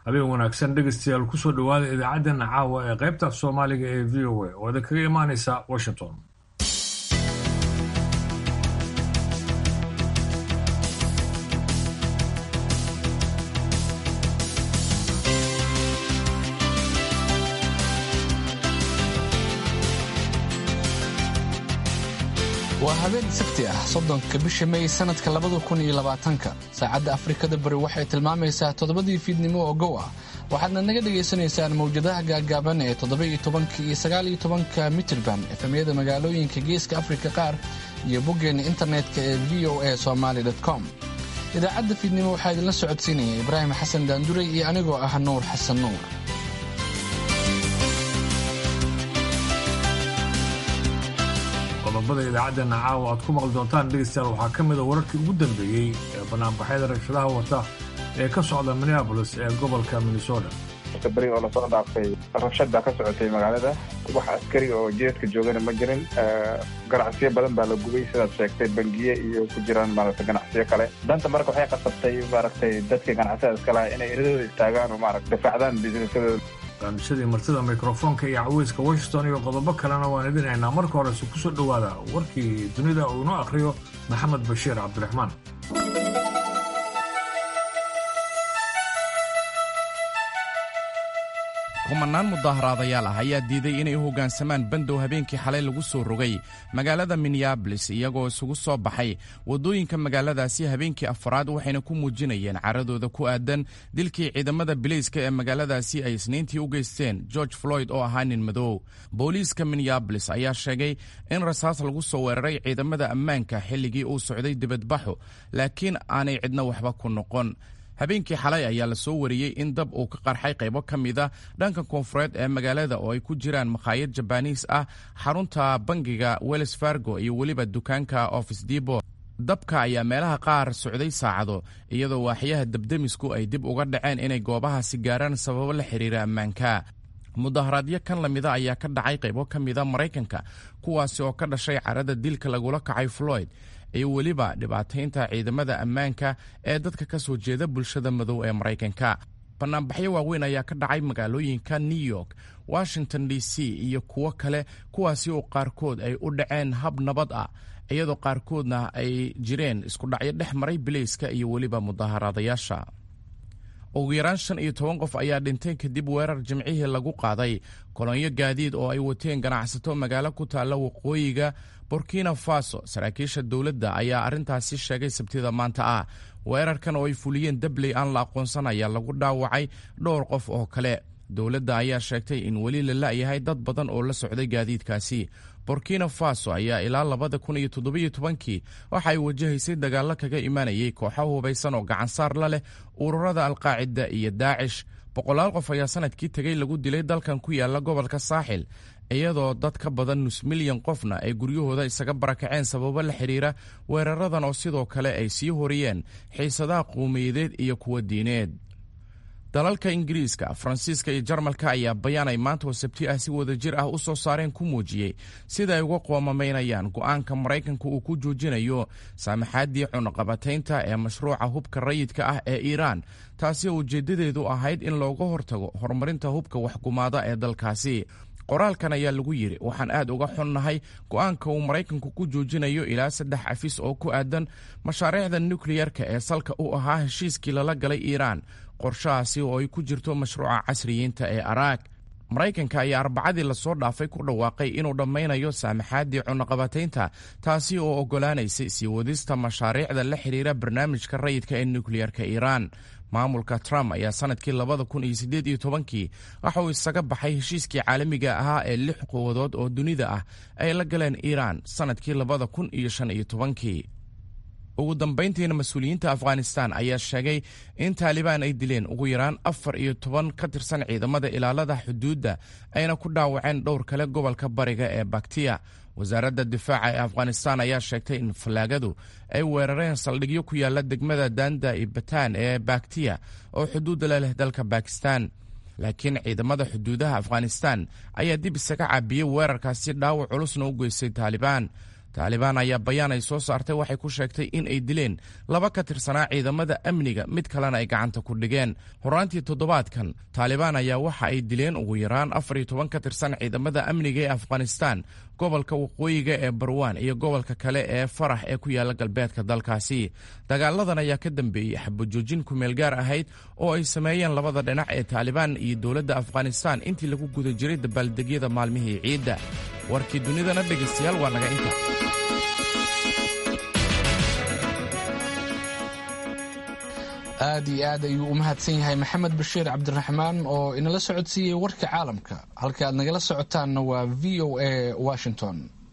habeen wanaagsan dhegaystayaal kusoo dhowaada idaacaddan caawa ee qaybta soomaaliga ee v o a oo idin kaga imaanaysa washington waa habeen sabti ah soddonka bisha may sanadka labada kun iyo labaatanka saacadda afrikada bari waxay tilmaamaysaa toddobadii fiidnimo oo gow ah waxaadna naga dhagaysanaysaan mawjadaha gaagaaban ee toddoba-iyo tobanka iyo sagaal-iyo tobanka mitirban efemyada magaalooyinka geeska afrika qaar iyo boggeenna internetka ee v o a somaali com idaacadda fiidnimo waxaa idinla socodsiinaya ibraahim xasan daanduray iyo anigoo ah nuur xasan nuur qodobada idaacaddeena caawa aad ku maqli doontaan dhegaystayaal waxaa ka mida wararkii ugu dambeeyey ee banaanbaxyada rabshadaha wata ee ka socda minneabolis ee gobolka minnesota marka beri oo lasoo dhaafay rabshad baa ka socotay magaalada wax askari oo jeedka joogana ma jirin ganacsiyo badan baa la gubay sidaad sheegtay bangiye iyo ku jiraan maaragtay ganacsiyo kale danta marka waxay qasabtay maaragtay dadka ganacsiyada iska laha inay eradooda istaagaan oo maarata difaacdaan businessadooda barnaamijyadii martida mikrofoonka iyo caweyska washington iyo qodobo kalena waan idin haynaa marka horese kusoo dhowaada warkii dunida uu inoo akhriyo maxamed bashiir cabdiraxmaan kumanaan mudaaharaadayaal ah ayaa diiday inay u hoggaansamaan bandow habeenkii xalay lagu soo rogay magaalada minneabolis iyagoo isugu soo baxay waddooyinka magaaladaasi habeenkii afaraad waxayna ku muujinayeen caradooda ku aadan dilkii ciidamada bilayska ee magaaladaasi ay isniintii u geysteen george floyd oo ahaa nin madow booliiska minneabolis ayaa sheegay in rasaas lagu soo weeraray ciidamada ammaanka xilligii uu socday dibadbaxu laakiin aanay cidna waxba ku noqon habeenkii xalay ayaa la soo wariyey in dab uu ka qarxay qaybo ka mida dhanka koonfureed ee magaalada oo ay ku jiraan makhaayad jabaniis ah xarunta bangiga wells fargo iyo weliba dukaanka office debo dabka ayaa meelaha qaar socday saacado iyadoo waaxyaha dabdemisku ay dib uga dhaceen inay goobahaasi gaaraan sababo la xiriira ammaanka mudaharaadyo kan lamida ayaa ka dhacay qaybo ka mida maraykanka kuwaasi oo ka dhashay carada dilka lagula kacay floyd iyo weliba dhibaataynta ciidamada ammaanka ee dadka ka soo jeeda bulshada madow ee maraykanka banaanbaxyo waaweyn ayaa ka dhacay magaalooyinka new york washington d c iyo kuwo kale kuwaasi oo qaarkood ay u dhaceen hab nabad ah iyadoo qaarkoodna ay jireen iskudhacyo dhex maray bilayska iyo weliba mudaharaadayaasha ugu yaraan shan iyo toban qof ayaa dhintay kadib weerar jimcihii lagu qaaday kolonyo gaadiid oo ay wateen ganacsato magaalo ku taalla waqooyiga burkina faso saraakiisha dowladda ayaa arrintaasi sheegay sabtida maanta ah weerarkan oo ay fuliyeen dabley aan la aqoonsan ayaa lagu dhaawacay dhowr qof oo kale dowladda ayaa sheegtay in weli la la'yahay dad badan oo la socday gaadiidkaasi burkina faso ayaa ilaa labada kun iyo toddobiyo tobankii waxa ay wajahaysay dagaallo kaga imaanayay kooxo hubaysan oo gacansaar la leh ururada alqaacida iyo daacish boqolaal qof ayaa sanadkii tegey lagu dilay dalkan ku yaala gobolka saaxil iyadoo dad ka badan nus milyan qofna ay guryahooda isaga barakaceen sababo la xidhiira weeraradan oo sidoo kale ay sii horiyeen xiisadaha qowmiyadeed iyo kuwa diineed dalalka ingiriiska faransiiska iyo jarmalka ayaa bayaan ay maanta oo sabti ah si wada jir ah u soo saareen ku muujiyey sida ay uga qoomamaynayaan go'aanka maraykanka uu ku joojinayo saamaxaaddii cunaqabataynta ee mashruuca hubka rayidka ah ee iiraan taasi oo ujeeddadeedu ahayd in looga hortago horumarinta hubka waxgumaada ee dalkaasi qoraalkan ayaa lagu yidhi waxaan aad uga xunnahay go'aanka uu maraykanku ku joojinayo ilaa saddex cafis oo ku aadan mashaariicda nukliyarka ee salka u ahaa heshiiskii lala galay iiraan qorshahaasi oo ay ku jirto mashruuca casriyiinta ee araag maraykanka ayaa arbacadii lasoo dhaafay ku dhawaaqay inuu dhammaynayo saamaxaaddii cunaqabataynta taasi oo oggolaanaysay sii wadista mashaariicda la xidhiira barnaamijka rayidka ee nukliyarka iiraan maamulka trump ayaa sanadkii labada kun iyo siddeed iyo tobankii waxa uu isaga baxay heshiiskii caalamiga ahaa ee lix quwadood oo dunida ah ay la galeen iiraan sanadkii labada kun iyo shan iyo tobankii ugu dambayntiina mas-uuliyiinta afghanistan ayaa sheegay in taalibaan ay dileen ugu yaraan afar iyo toban ka tirsan ciidamada ilaalada xuduudda ayna ku dhaawaceen dhowr kale gobolka bariga ee baktiya wasaaradda difaaca ee afghanistan ayaa sheegtay in fallaagadu ay weerareen saldhigyo ku yaala degmada danda iyo batan ee baktiya oo xuduudda la leh dalka bakistan laakiin ciidamada xuduudaha afghanistan ayaa dib isaga caabiyey weerarkaasi dhaawac culusna u geystay taalibaan taalibaan ayaa bayaan ay soo saartay waxay ku sheegtay in ay dileen laba ka tirsanaa ciidamada amniga mid kalena ay gacanta ku dhigeen horaantii toddobaadkan taalibaan ayaa waxa ay dileen ugu yaraan afar iyo toban ka tirsan ciidamada amniga ee afghanistan gobolka waqooyiga ee barwaan iyo gobolka kale ee farax ee ku yaala galbeedka dalkaasi dagaaladan ayaa ka dambeeyey xabajoojin kumeel gaar ahayd oo ay sameeyeen labada dhinac ee taalibaan iyo dowladda afghanistan intii lagu guda jiray dabaaldegyada maalmihii ciidda warkii dunidana dhegaystayaal waa naga inta aad iyo aad ayuu u mahadsan yahay maxamed bashiir cabdiraxmaan oo inala socodsiiyey warka caalamka halka aad nagala socotaanna waa v o a washington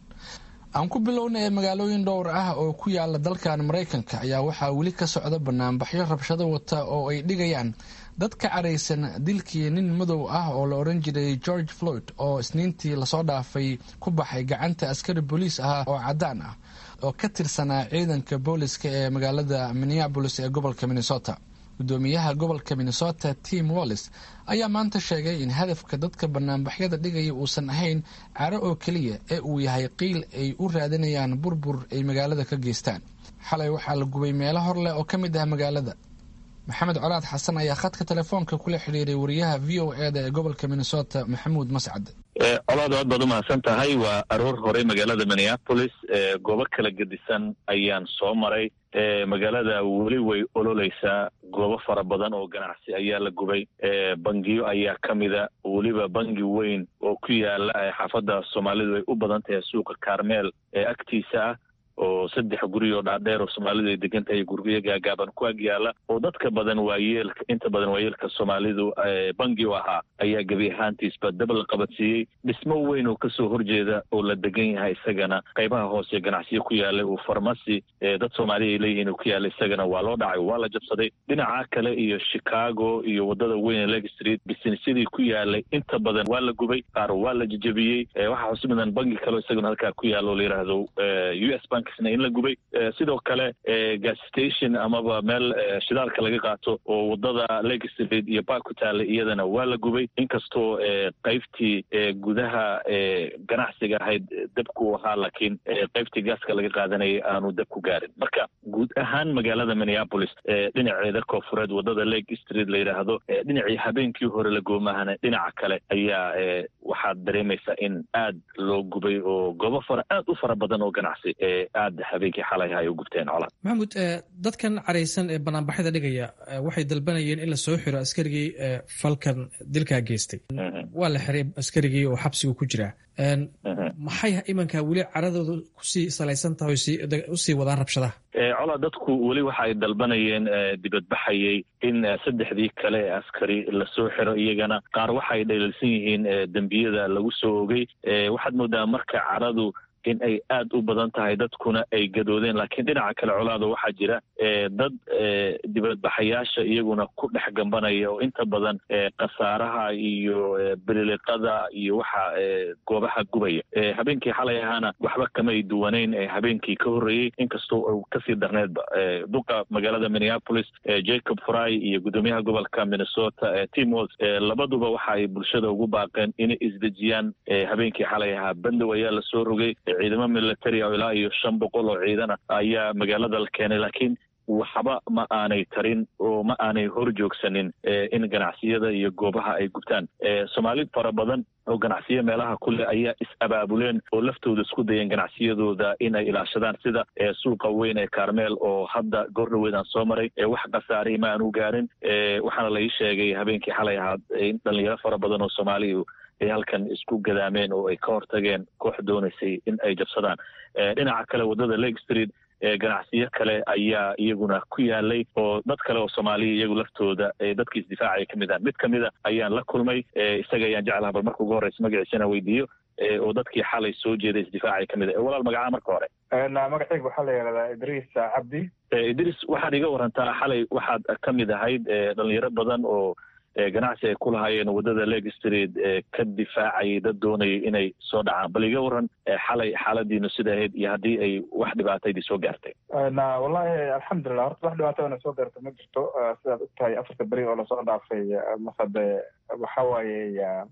aan ku bilownay magaalooyin dhowr ah oo ku yaala dalkan maraykanka ayaa waxaa weli ka socda banaanbaxyo rabshado wata oo ay dhigayaan dad ka caraysan dilkii nin madow ah oo la odhan jiray george floyd oo isniintii lasoo dhaafay ku baxay gacanta askari booliis ah oo caddaan ah oo ka tirsanaa ciidanka booliska ee magaalada minneabolis ee gobolka minnesota gudoomiyaha gobolka minnesota tim wallis ayaa maanta sheegay in hadafka dadka banaanbaxyada dhigaya uusan ahayn caro oo keliya ee uu yahay qiil ay u raadinayaan burbur ay magaalada ka geystaan xalay waxaa la gubay meelo hor leh oo ka mid ah magaalada maxamed colaad xasan ayaa khadka telefoonka kula xidhiiray wariyaha v o e da ee gobolka minnesota maxamuud mascad colaad aad baad umahadsan tahay waa aroor horey magaalada minneapolis goobo kala gedisan ayaan soo maray magaalada weli way ololeysaa goobo fara badan oo ganacsi ayaa la gubay bangiyo ayaa ka mida weliba bangi weyn oo ku yaala xaafadda soomaalidu ay u badan tahay suuqa carmeel ee agtiisa ah oo saddex guri oo dhaadheer oo soomaalidu ay degan tahay guryo gaagaaban ku ag yaala oo dadka badan waayeelka inta badan waayeelka soomaalidu bangi u ahaa ayaa gebi ahaantiisba dab la qabadsiiyey dhismo weyn oo kasoo horjeeda oo la degan yahay isagana qaybaha hoose ganacsiyo ku yaalay uu farmasi dad soomaaliya ay leeyihiin uu ku yaala isagana waa loo dhacay waa la jabsaday dhinaca kale iyo chicago iyo wadada weyn ee leg street bisinesyadii ku yaalay inta badan waa la gubay qaar waa la jejebiyey waxaa xusi mudan bangi kaleo isagana halkaa ku yaala oo la yidhaahdo u s bank in la gubay sidoo kale gas station amaba meel shidaalka laga qaato oo wadada leg street iyo bark ku taalay iyadana waa la gubay inkastoo qaybtii gudaha ganacsiga ahayd dabku ahaa laakiin qaybtii gaaska laga qaadanayay aanu dab ku gaarin marka guud ahaan magaalada minneapolis dhinaceeda koofureed wadada leg street la yidhaahdo dhinacii habeenkii hore la goomahana dhinaca kale ayaa waxaad dareemaysaa in aad loo gubay oo goobo fara aad u fara badan oo ganacsi aad habeenkii xalay ay u gubteen colaad maxamuud dadkan caraysan ee banaanbaxyada dhigaya waxay dalbanayeen in la soo xiro askarigii falkan dilkaa geystay waa la xiray askarigii oo xabsigu ku jiraa maxay imanka weli caradooda kusii salaysan tahay usii wadaan rabshadaha colaa dadku weli waxa ay dalbanayeen dibadbaxayay in saddexdii kale ee askari lasoo xiro iyagana qaar waxay dhaliilsan yihiin dembiyada lagu soo ogay waxaad moodaa marka caradu in ay aad u badan tahay dadkuna ay gadoodeen laakiin dhinaca kale colaada waxaa jira dad dibadbaxayaasha iyaguna ku dhex gambanaya oo inta badan khasaaraha iyo bililiqada iyo waxa goobaha gubaya habeenkii xalay ahaana waxba kamay duwanayn habeenkii ka horreeyey inkastoo uu kasii darneedba duqa magaalada minneapolis jacob fry iyo guddoomiyaha gobolka minnesota tim walls labaduba waxa ay bulshada ugu baaqeen inay isdejiyaan habeenkii xalay ahaa bandow ayaa lasoo rogay ciidamo military oo ilaa iyo shan boqol oo ciidana ayaa magaalada la keenay laakiin waxba ma aanay tarin oo ma aanay hor joogsanin in ganacsiyada iyo goobaha ay gubtaan soomaali fara badan oo ganacsiyo meelaha kule ayaa is-abaabuleen oo laftooda isku dayeen ganacsiyadooda inay ilaashadaan sida suuqa weyn ee carmeel oo hadda goordhaweed aan soo maray wax khasaarihii ma aanu gaarin waxaana la ii sheegay habeenkii xalay ahaa in dhalinyaro fara badan oo soomaaliya ay halkan isku gadaameen oo ay ka hortageen koox doonaysay in ay jabsadaan dhinaca kale waddada lake street ganacsiyo kale ayaa iyaguna ku yaalay oo dad kale oo soomaaliya iyagu laftooda dadkii isdifaacaya ka mid ah mid kamida ayaan la kulmay isaga ayaan jeclaha bal marka ugu horreysa magaciisana weydiiyo oo dadkii xalay soo jeeday isdifaacaya kamid ah walaal magacaa marka hore magacayga waxaa la yihahdaa idriis cabdi idriis waxaad iga warantaa xalay waxaad ka mid ahayd dhalinyaro badan oo ganacsi ay ku lahaayeen waddada leg street ka difaacayay dad doonayay inay soo dhacaan bal iga waran xalay xaaladiinu sida ahayd iyo haddii ay wax dhibaataydii soo gaartay wallahi alxamdulilah horta wax dhibaatadana soo gaarta ma jirto sidaad og tahay afarta beri oo lasoo dhaafay masade waxa waaye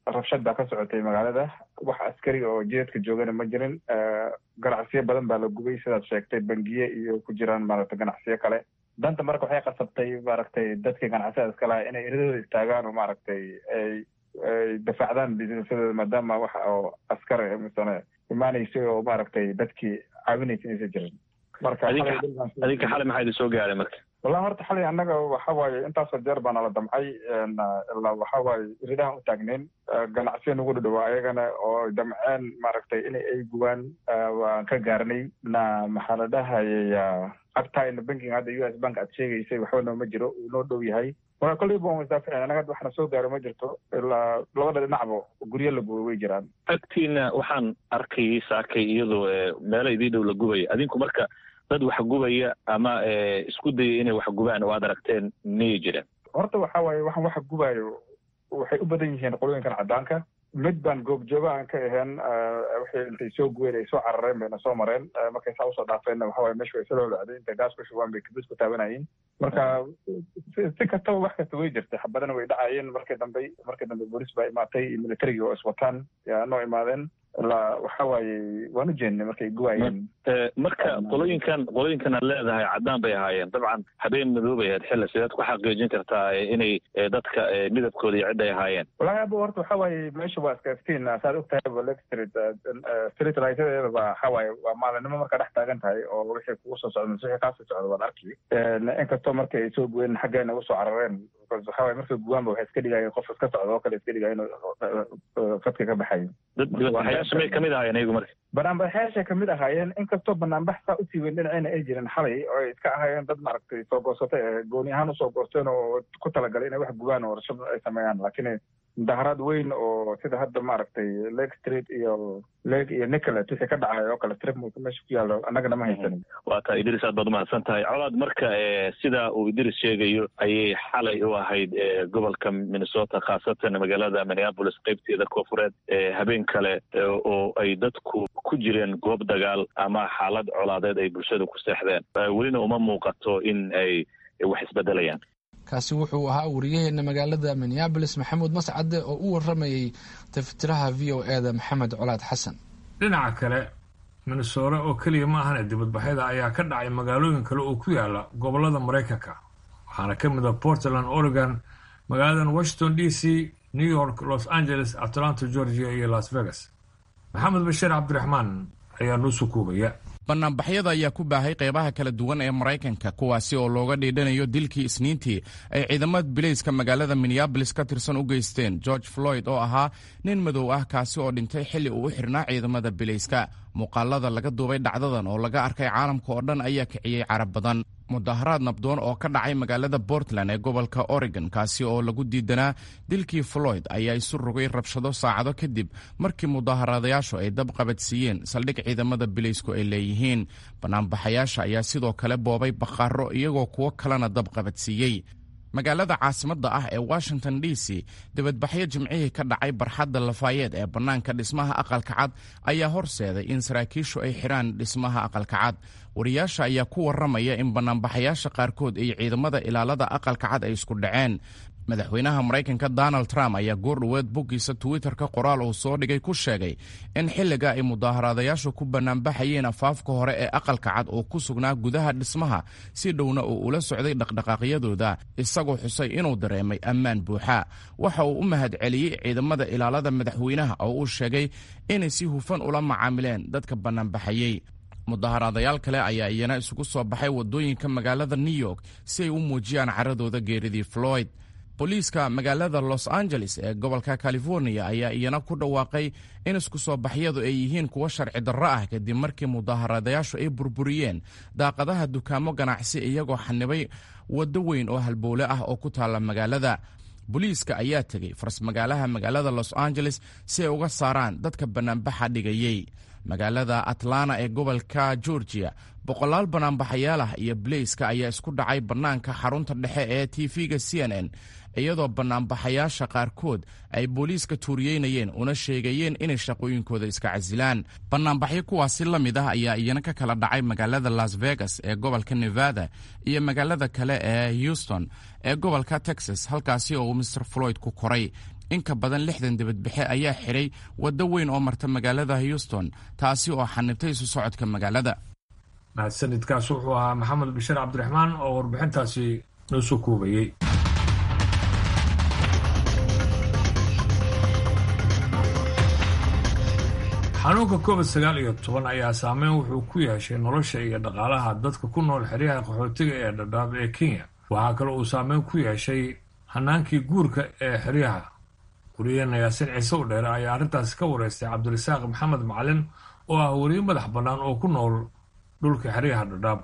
rabshad baa ka socotay magaalada wax askari oo jeedka joogana ma jirin ganacsiyo badan baa la gubay sidaad sheegtay bangiye iyo ku jiraan maaragtay ganacsiyo kale danta marka waxay qasabtay maaragtay dadkii ganacsiyada iska lahaa inay eradooda istaagaan oo maaragtay ay ay dafaacdaan businessadooda maadaama waxa oo askar misane imaanaysay oo maaragtay dadkii caawinaysa inaysa jirin marka adinka xalay maxaa idin soo gaaray marka wallahi horta xalay annaga waxa waaye intaasoo jeer baa nala damcay ilaa waxa waaye iridahan u taagnayn ganacsiya nagu dhadhawaa ayagana oo damceen maaragtay in ay gubaan waan ka gaarnay na maxaa la dhahayay agtayna bankiga hadda u s bank aad sheegaysay waxba nooma jiro uu noo dhow yahay marka kolleyba waan isdaaficin annaga hadda waxna soo gaaro ma jirto ilaa labada dhinacba guryo la gubay way jiraan agtiina waxaan arkayay saakay iyadoo meelo idii dhow la gubaya adinku marka dad wax gubaya ama isku dayay inay wax gubaan oo aad aragteen miyay jireen horta waxa waaye waxaan waxa gubayo waxay u badan yihiin qolooyinkan caddaanka mid baan goobjooga aan ka ahayn waxay intay soo guween ay soo carareen bayna soo mareen markay saa usoo dhaafeenna waxa waye meesha way soo lolacday intay gaas ku shubaan bay kabis ku taabanayeen marka si kastaba wax kasta way jirtay xabadana way dhacayeen markii dambe markii dambe booliis baa imaatay iyo militarigii oo iswataan yaa noo imaadeen ilaa waxa waaye waan u jeednay markay guwaayeen marka qolooyinkan qolooyinkan aad leedahay caddaan bay ahaayeen dabcan habeen madoobay ahayd xilla sideed ku xaqiijin kartaa inay dadka midabkooda iyo cidda ay ahaayeen wallahi aba horta waxa waaye meesha waa iska iftiin saad og tahay lake street street lightyadeeda ba waxa waaye waa maalinimo markaa dhex taagan tahay oo wixii kugu soo socda mise wixii kaasoo socda waad arki inkastoo marka ay soo guween xaggeena usoo carareen because waxa waaye markay guwaanba waxay iska dhigayeen qof iska socda oo kale iska dhigaya inuu fadka ka baxayo dibadbaxayaasha may kamid ahaayeen iyagu marka banaanbaxyaashay kamid ahaayeen inkastoo banaanbax saa usii weyn dhinacayna ay jirin xalay oo ay iska ahaayeen dad maaragtay soo goosatay gooni ahaan usoo goosteen oo ku talagalay inay wax gubaan oo warshad ay sameeyaan laakiin mudaharaad weyn oo sida hadda maaragtay lake street iyo lake iyo nicolet wixii ka dhacay oo kale strip mulka meesha ku yaallo annagana ma haysanin waa taa idris aad baad umahadsan tahay colaad marka sida uu idris sheegayo ayay xalay u ahayd gobolka minnesota khaasatan magaalada minneapolis qeybteeda koofureed habeen kale oo ay dadku ku jireen goob dagaal ama xaalad colaadeed ay bulshada ku seexdeen welina uma muuqato in ay wax isbedelayaan kaasi wuxuu ahaa wariyaheena magaalada minneabolis maxamuud mascade oo u waramayay taftiraha v o e da maxamed colaad xasan dhinaca kale minnesore oo keliya ma ahane dibadbaxyada ayaa ka dhacay magaalooyin kale oo ku yaala gobolada maraykanka waxaana ka mid a portland oregon magaaladan washington d c new york los angeles atlanta georgia iyo las vegas maxamed bashiir cabdiraxmaan ayaa noo soo koobaya banaanbaxyada ayaa ku baahay qeybaha kala duwan ee maraykanka kuwaasi oo looga dhiidhanayo dilkii isniintii ay ciidamada bilayska magaalada minneabolis ka tirsan u geysteen george floyd oo ahaa nin madow ah kaasi oo dhintay xilli uu u xirnaa ciidamada bilayska muuqaalada laga duubay dhacdadan oo laga arkay caalamka oo dhan ayaa kiciyey carab badan mudaharaad nabdoon oo ka dhacay magaalada portland ee gobolka oregon kaasi oo lagu diidanaa dilkii floyd ayaa isu rogay rabshado saacado kadib markii mudaharaadayaashu ay dab qabadsiiyeen saldhig ciidamada bilaysku ay leeyihiin banaanbaxayaasha ayaa sidoo kale boobay bakhaaro iyagoo kuwo kalena dab qabadsiiyey magaalada caasimadda ah ee washington d c dibadbaxyo jimcihii ka dhacay barxadda lafaayeed ee bannaanka dhismaha aqalka cad ayaa horseeday in saraakiishu ay xidhaan dhismaha aqalka cad wariyaasha ayaa ku warramaya in banaanbaxayaasha qaarkood iyo ciidamada ilaalada aqalka cad ay isku dhaceen madaxweynaha maraykanka donald trump ayaa goordhoweed boggiisa twitter-ka qoraal uu soo dhigay ku sheegay in xilliga ay mudaaharaadayaashu ku banaanbaxayeen afaafka hore ee aqalka cad oo ku sugnaa gudaha dhismaha si dhowna uu ula socday dhaqdhaqaaqyadooda isagoo xusay inuu dareemay ammaan buuxa waxa uu u mahadceliyey ciidamada ilaalada madaxweynaha oo uu sheegay inay si hufan ula macaamileen dadka banaanbaxayey mudaharaadayaal kale ayaa iyana isugu soo baxay waddooyinka magaalada new york si ay u muujiyaan caradooda geeridii floyd booliiska magaalada los angeles ee gobolka california ayaa iyana ku dhawaaqay in isku soo baxyadu ay yihiin kuwo sharci darro ah kadib markii mudaharadayaashu ay burburiyeen daaqadaha dukaamo ganacsi iyagoo xanibay waddo weyn oo halbowle ah oo ku taalla magaalada booliiska ayaa tegey farsmagaalaha magaalada los angeles si ay uga saaraan dadka bannaanbaxa dhigayey magaalada atlanta ee gobolka georgia boqolaal banaanbaxayaal ah iyo baleyska ayaa isku dhacay bannaanka xarunta dhexe ee tv-ga c n n iyadoo banaanbaxayaasha qaarkood ay booliiska tuuriyeynayeen una sheegayeen inay shaqooyinkooda iska casilaan banaanbaxyo kuwaasi la mid ah ayaa iyana ka kala dhacay magaalada las vegas ee gobolka nevada iyo magaalada kale ee houston ee gobolka texas halkaasi oo uu mr floyd ku koray in ka badan lixdan dibadbaxe ayaa xidhay waddo weyn oo marta magaalada houston taasi oo xanibtay isu socodka magaalada mahadsanidkaas wuxuu ahaa maxamed bashir cabdiraxmaan oo warbixintaasi noo soo koobayey xanuunka covid sagaal iyo toban ayaa saameyn wuxuu ku yeeshay nolosha iyo dhaqaalaha dadka ku nool xeryaha qaxootiga ee dhadhaab ee kenya waxaa kale uu saameyn ku yeeshay hanaankii guurka ee xeryaha wariyaheena yaasin ciise u dheere ayaa arrintaasi ka wareystay cabdirasaaq maxamed macalin oo ah weriye madax bannaan oo ku nool dhulka xeryaha dhadhaab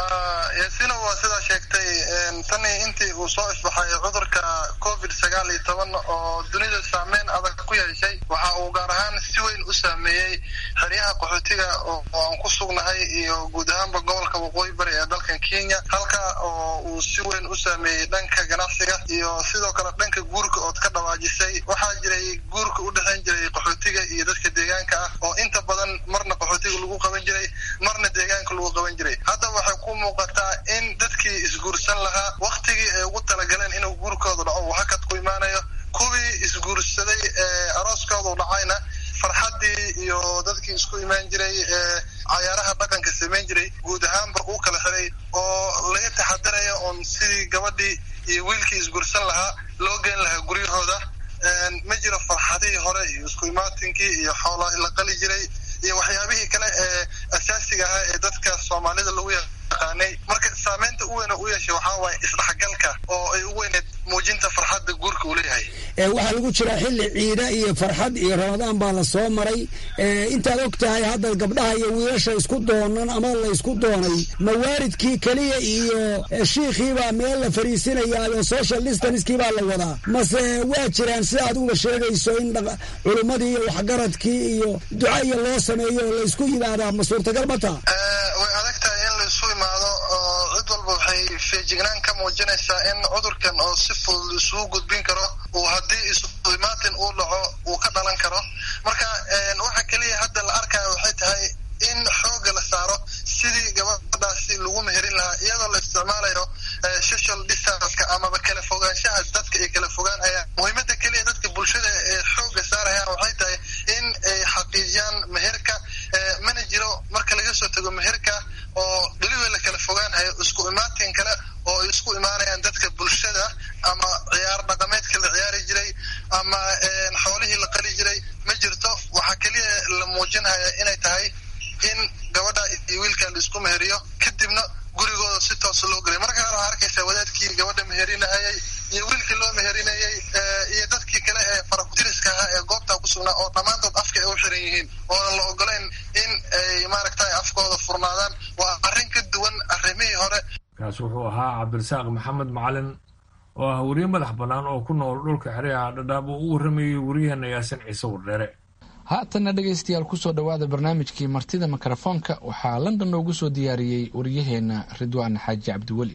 yaasina waa sidaa sheegtay tani intii uu soo isbaxay cudurka covid sagaal iyo toban oo dunida saameyn adag ku yeeshay waxa uu gaar ahaan si weyn u saameeyey xeryaha qaxootiga oo aan ku sugnahay iyo guud ahaanba gobolka waqooyi bari ee dalkan kenya halka oo uu si weyn u saameeyey dhanka ganacsiga iyo sidoo kale dhanka guurka ood ka dhawaajisay waxaa jiray guurka u dhexayn jiray qaxootiga iyo dadka deegaanka ah oo inta badan marna qaxootiga lagu qaban jiray marna deegaanka lagu qaban jiray hadda waxay ku muuqataa in dadkii isguursan lahaa waktigii ay ugu talagaleen inuu guurkooda dhaco uu hakad ku imaanayo kuwii isguursaday ee arooskoodu dhacayna farxaddii iyo dadkii isku imaan jiray ee cayaaraha dhaqanka samayn jiray guud ahaanba uu kala xiray oo laga taxadarayo oon sidii gabadhii iyo wiilkii isguursan lahaa loo geen lahaa guryahooda ma jiro farxadihii hore iyo isku imaatinkii iyo xoola la qali jiray iyo waxyaabihii kale ee asaasiga ahaa ee dadka soomaalida lagu yaqaanay marka saameynta u weyna u yeeshay waxaa waaye isdhexgalka oo ay u weyneed muujinta farxadda guurka uu leeyahay waxaa lagu jiraa xilli ciida iyo farxad iyo ramadaan baa la soo maray intaad og tahay hadda gabdhaha iyo wiilasha isku doonan ama la isku doonay mawaaridkii keliya iyo shiikhiibaa meel la fariisinayaayo social distanskii baa la wadaa mase waa jiraan sida adiguba sheegayso in culummadii iyo waxgaradkii iyo duca iyo loo sameeyo oo la isku yimaadaa ma suurtagal ma taha way adag tahay in la isu imaado oo cid walba waxay feejignaan ka muujinaysaa in cudurkan oo si fudud isugu gudbin karo uu haddii isu imaatin uu dhaco uu ka dhalan karo marka waxa keliya hadda la arkaya waxay tahay in xooga la saaro sidii gabadhaasi lagu meherin lahaa iyadoo la isticmaalayo social distanceka amaba kala fogaanshaha dadka ay kala fogaanayaan muhiimada keliya dadka bulshada ee xooga saarayaan waxay tahay in ay xaqiijiyaan meherka mana jiro marka laga soo tago meherka oo dheliba la kala fogaanhayo isku imaatin kale oo ay isku imaanayaan dadka bulshada ama ciyaar dhaqameedka la ciyaari jiray ama xoolihii la qali jiray ma jirto waxaa keliya la muujinhaya inay tahay in gabadha iyo wiilka la isku meheriyo kadibna gurigooda si toos loo gelay marka hore waxaa arkaysaa wadaadkii gabadha meherinahayay iyo wiilkii loo meherinayay iyo dadkii kale ee farakutiriska ahaa ee goobtaa ku sugnaa oo dhammaantood afka ay u xiran yihiin oonan la ogolayn in ay maaragtay afkooda furnaadaan waa arrin ka duwan arrimihii hore kaas wuxuu ahaa cabdirasaaq maxamed macalin oo ah weriye madax bannaan oo ku nool dhulka xeryaha dhadhaab oo u warramayay weriyaheena yaasin ciise wardheere haatanna dhegaystayaal kusoo dhowaada barnaamijkii martida mikrofoonka waxaa london noogu soo diyaariyey waryaheena ridwaan xaaji cabdiweli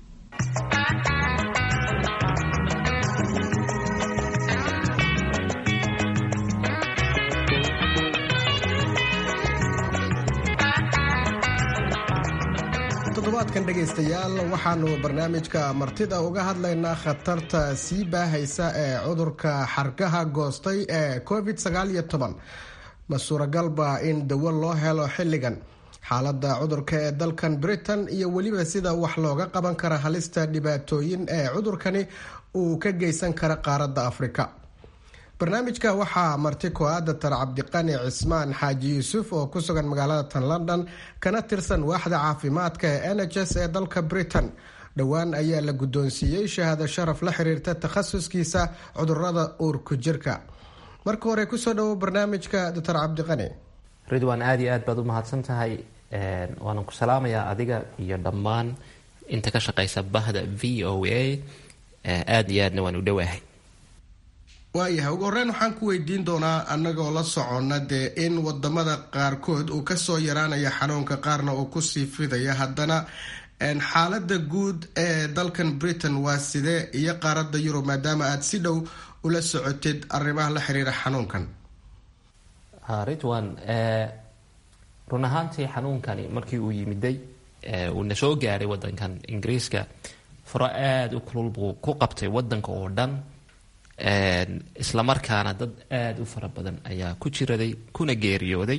toddobaadkan dhegaystayaal waxaanu barnaamijka martida uga hadlaynaa khatarta sii baahaysa ee cudurka xargaha goostay ee covid sagaal iyo toban ma suuragalba in dawo loo helo xilligan xaalada cudurka ee dalkan britain iyo weliba sida wax looga qaban kara halista dhibaatooyin ee cudurkani uu ka geysan kara qaaradda afrika barnaamijka waxaa marti ko-a datar cabdiqani cismaan xaaji yuusuf oo ku sugan magaalada tan london kana tirsan waaxda caafimaadka ee n h s ee dalka britain dhowaan ayaa la guddoonsiiyey shahaado sharaf la xiriirta takhasuskiisa cudurada uurku jirka marka hore kusoo dhawo barnaamijka doctor cabdiqani ridwan aada iyo aad baad u mahadsan tahay waanan ku salaamayaa adiga iyo dhammaan inta ka shaqeysa bahda v o a aada iyo aadna waan u dhowaahay waayahay ugu horeyn waxaan ku weydiin doonaa annagoo la socona dee in wadamada qaarkood uu kasoo yaraanaya xanuunka qaarna uu kusii fidaya haddana xaalada guud ee dalkan britain waa sidee iyo qaaradda yurub maadaama aada si dhow ula socotid arrimaha la xiriira xanuunkan ridwan run ahaantii xanuunkani markii uu yimiday uu na soo gaaray wadankan ingiriiska furo aada u kulul buu ku qabtay wadanka oo dhan islamarkaana dad aada u fara badan ayaa ku jiraday kuna geeriyooday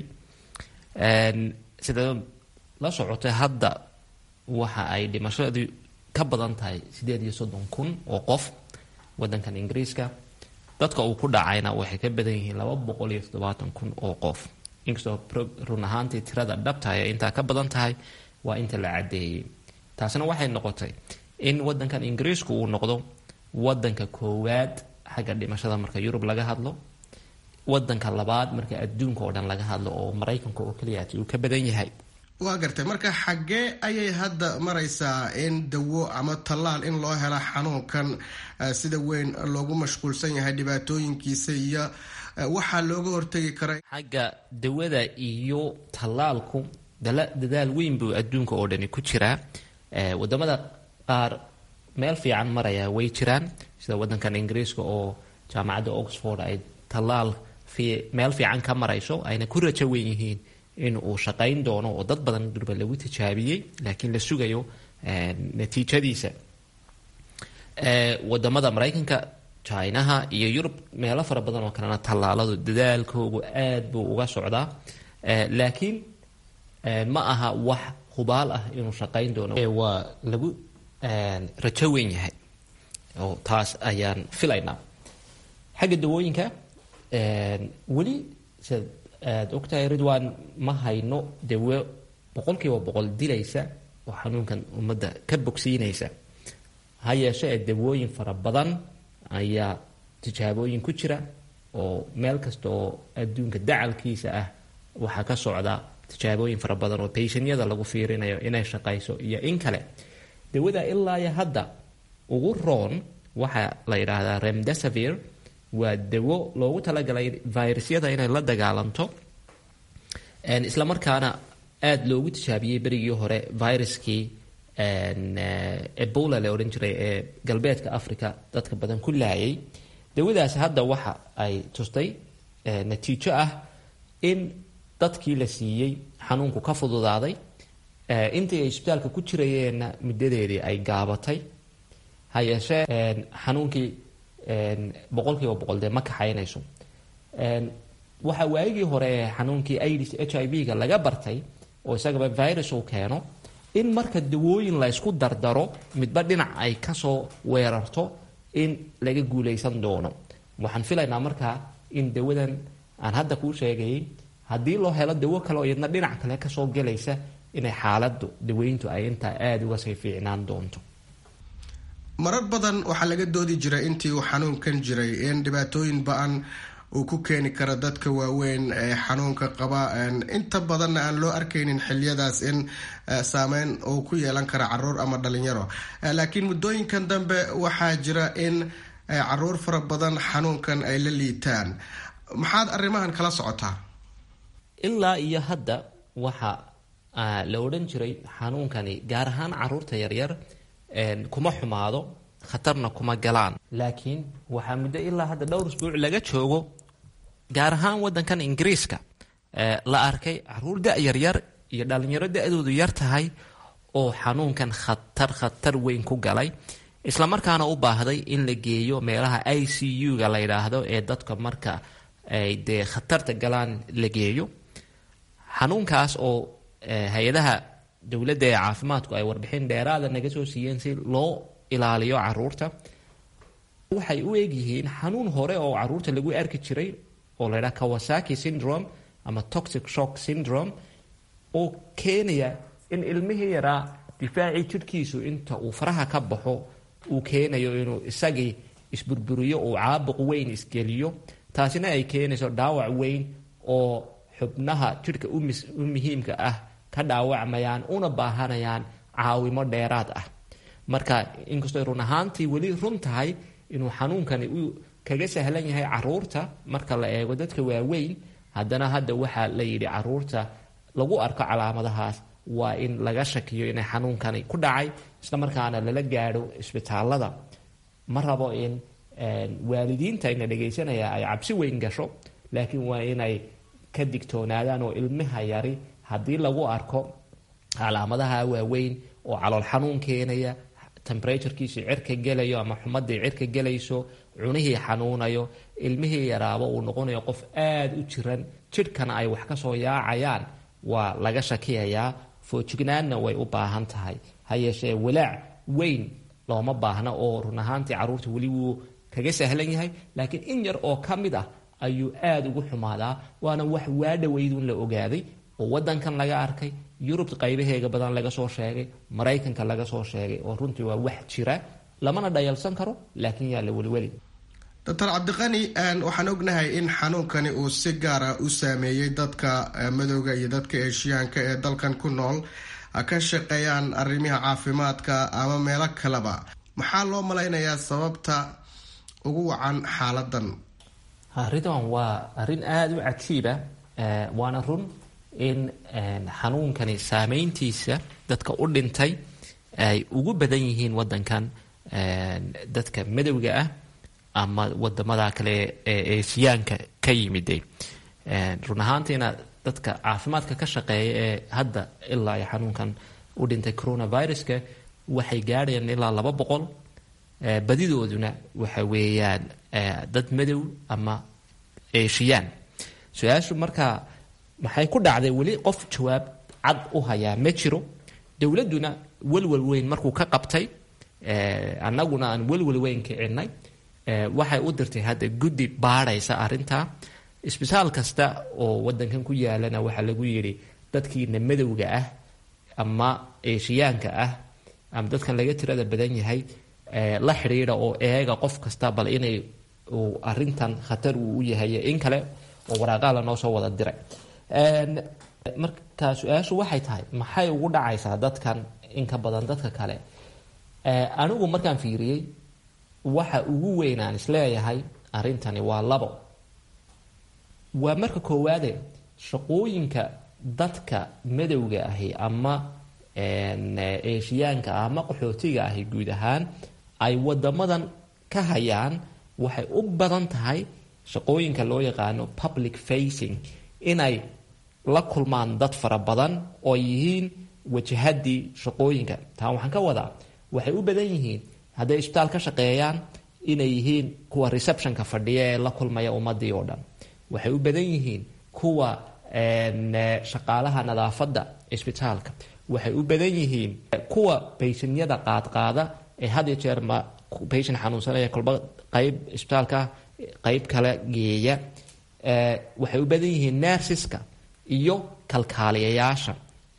sida la socotay hadda waxa ay dhimashadii ka badan tahay sideed iyo soddon kun oo qof wadankan ingiriiska dadka uu ku dhacayna waxay ka badan yihiin laba boqol iyo toddobaatan kun oo qof inkastoo run ahaantii tirada dhabtahay ee intaa ka badan tahay waa inta la caddeeyey taasina waxay noqotay in wadankan ingiriisku uu noqdo wadanka koowaad xagga dhimashada marka yurub laga hadlo wadanka labaad marka adduunka oo dhan laga hadlo oo maraykanka oo keliyaati uu ka badan yahay waa gartay marka xaggee ayay hadda maraysaa in dawo ama tallaal in loo hela xanuunkan sida weyn loogu mashquulsan yahay dhibaatooyinkiisa iyo waxaa looga hortegi karay xagga dawada iyo tallaalku dadaal weyn buu adduunka oo dhani ku jiraa wadamada qaar meel fiican maraya way jiraan sida wadankan ingiriiska oo jaamacadda oxford ay tallaal meel fiican ka marayso ayna ku rajo weyn yihiin in uu shaqayn doono oo dad badan durba lagu tijaabiyey laakiin la sugayo natiijadiisa wadamada maraykanka jinaha iyo yurub meelo fara badan oo kalena tallaaladu dadaalkoogu aad buu uga socdaa laakiin ma aha wax hubaal ah inuu shaqayn doono waa lagu rajo weyn yahay oo taas ayaan filaynaa xagga dawooyinka weli siad aada ogtahay ridwan ma hayno dawo boqolkiiba boqol dilaysa oo xanuunkan ummadda ka bogsiinaysa ha yeeshe ee dawooyin fara badan ayaa tijaabooyin ku jira oo meel kasta oo adduunka dacalkiisa ah waxaa ka socda tijaabooyin fara badan oo bayshanyada lagu fiirinayo inay shaqayso iyo in kale dawada ilaa iyo hadda ugu roon waxaa la yidhaahdaa remdesavir waa dawo loogu talagalay virusyada inay la dagaalanto islamarkaana aada loogu tijaabiyey berigii hore viruskii ebola la odhan jiray ee galbeedka africa dadka badan ku laayay dawadaas hadda waxa ay tustay natiijo ah in dadkii la siiyey xanuunku ka fududaaday intii ay isbitaalka ku jirayeenna muddadeedii ay gaabatay ha yeeshee xanuunkii boqolkiiba boqol dee ma kaxaynayso waxaa waagii hore ee xanuunkii aids h i v ga laga bartay oo isagaba virus uu keeno in marka dawooyin la ysku dardaro midba dhinac ay kasoo weerarto in laga guulaysan doono waxaan filaynaa markaa in dawadan aan hadda kuu sheegayay haddii loo helo dawo kale oo iyadna dhinac kale kasoo gelaysa inay xaaladu daweyntu ay intaa aada uga sii fiicnaan doonto marar badan waxaa laga doodi jiray intii uu xanuunkan jiray in dhibaatooyin ba-an uu ku keeni karo dadka waaweyn ee xanuunka qaba inta badanna aan loo arkaynin xiliyadaas in saameyn uu ku yeelan kara caruur ama dhalinyaro laakiin muddooyinkan dambe waxaa jira in caruur fara badan xanuunkan ay la liitaan maxaad arrimahan kala socotaa ilaa iyo hadda waxa la odhan jiray xanuunkani gaar ahaan caruurta yaryar kuma xumaado khatarna kuma galaan laakiin waxaa muddo ilaa hadda dhowr isbuuc laga joogo gaar ahaan wadankan ingiriiska la arkay caruur da-yaryar iyo dhalinyaro da-doodu yar tahay oo xanuunkan khatar khatar weyn ku galay islamarkaana u baahday in la geeyo meelaha i c u-ga la yidhaahdo ee dadka marka ay dee khatarta galaan la geeyo xanuunkaas oo hay-adaha dowladda ee caafimaadku ay warbixin dheeraada naga soo siiyeen si loo ilaaliyo caruurta waxay u egyihiin xanuun hore oo caruurta lagu arki jiray oo la ydhaha kawasaki syndrome ama toxic shock syndrome oo keenaya in ilmihii yaraa difaacii jidhkiisu inta uu faraha ka baxo uu keenayo inuu isagii isburburiyo uu caabuq weyn isgeliyo taasina ay keenayso dhaawac weyn oo xubnaha jidhka u muhiimka ah ka dhaawacmayaan una baahanayaan caawimo dheeraad ah marka inkastoo run ahaantii weli run tahay inuu xanuunkani uu kaga sahlan yahay caruurta marka la eego dadka waaweyn haddana hadda waxaa la yidhi caruurta lagu arko calaamadahaas waa in laga shakiyo inay xanuunkani ku dhacay islamarkaana lala gaadho isbitaalada ma rabo in waalidiinta ina dhegaysanaya ay cabsi weyn gasho laakiin waa inay ka digtoonaadaan oo ilmaha yari haddii lagu arko calaamadaha waaweyn oo calool xanuun keenaya temberaturekiisii cirka gelayo ama xumadii cirka gelayso cunihii xanuunayo ilmihii yaraaba uu noqonayo qof aada u jiran jidhkana ay wax kasoo yaacayaan waa laga shakiyayaa foojignaanna way u baahan tahay ha yeeshee walaac weyn looma baahna oo run ahaantii carruurta weli wuu kaga sahlan yahay laakiin in yar oo ka mid ah ayuu aada ugu xumaadaa waana wax waadhaweydun la ogaaday oo wadankan laga arkay yurub qaybaheega badan laga soo sheegay maraykanka laga soo sheegay oo runtii waa wax jira lamana dhayalsan karo laakiin yaa la weliweli doctor cabdiqani waxaan ognahay in xanuunkani uu si gaara u saameeyey dadka madowga iyo dadka eeshiyaanka ee dalkan ku nool ka shaqeeyaan arrimaha caafimaadka ama meelo kaleba maxaa loo malaynayaa sababta ugu wacan xaaladan arrintan waa arrin aada u cajiiba waana run in xanuunkani saameyntiisa dadka u dhintay ay ugu badan yihiin wadankan dadka madowga ah ama wadamada kale ee eesiyaanka ka yimide run ahaantiina dadka caafimaadka ka shaqeeya ee hadda ilaa ay xanuunkan u dhintay coronaviruska waxay gaadhayaan ilaa laba boqol badidooduna waxa weeyaan dad madow ama eeshiyaan su-aashu markaa maxay ku dhacday weli qof jawaab cad u hayaa ma jiro dowladduna welwel weyn markuu ka qabtay annaguna aan welwel weyn kicinay waxay u dirtay hadda guddi baadhaysa arrintaa isbitaal kasta oo wadankan ku yaalana waxaa lagu yidhi dadkiina madowga ah ama eeshiyaanka ah ama dadkan laga tirada badan yahay la xidhiidha oo eega qof kasta bal inay uu arintan khatar uu u yahay in kale oo waraaqaha lanoo soo wada diray marka su-aashu waxay tahay maxay ugu dhacaysaa dadkan in ka badan dadka kale anigu markaan fiiriyey waxa ugu weyn aan isleeyahay arrintani waa labo waa marka koowaade shaqooyinka dadka madowga ahi ama eeshiyaanka ah ama qaxootiga ahi guud ahaan ay wadamadan ka hayaan waxay u badan tahay shaqooyinka loo yaqaano public facing inay la kulmaan dad fara badan oo yihiin wajahadii shaqooyinka taa waxaan ka wadaa waxay u badan yihiin hadday isbitaal ka shaqeeyaan inay yihiin kuwa receptionka fadhiya ee la kulmaya ummadii oo dhan waxay u badan yihiin kuwa shaqaalaha nadaafadda isbitaalka waxay u badan yihiin kuwa bayshanyada qaadqaada ee had iyo jeer ma bayshan xanuunsanaya kolba qayb isbitaalka qayb kale geeya waxay u badan yihiin nersiska iyo kalkaaliyayaasha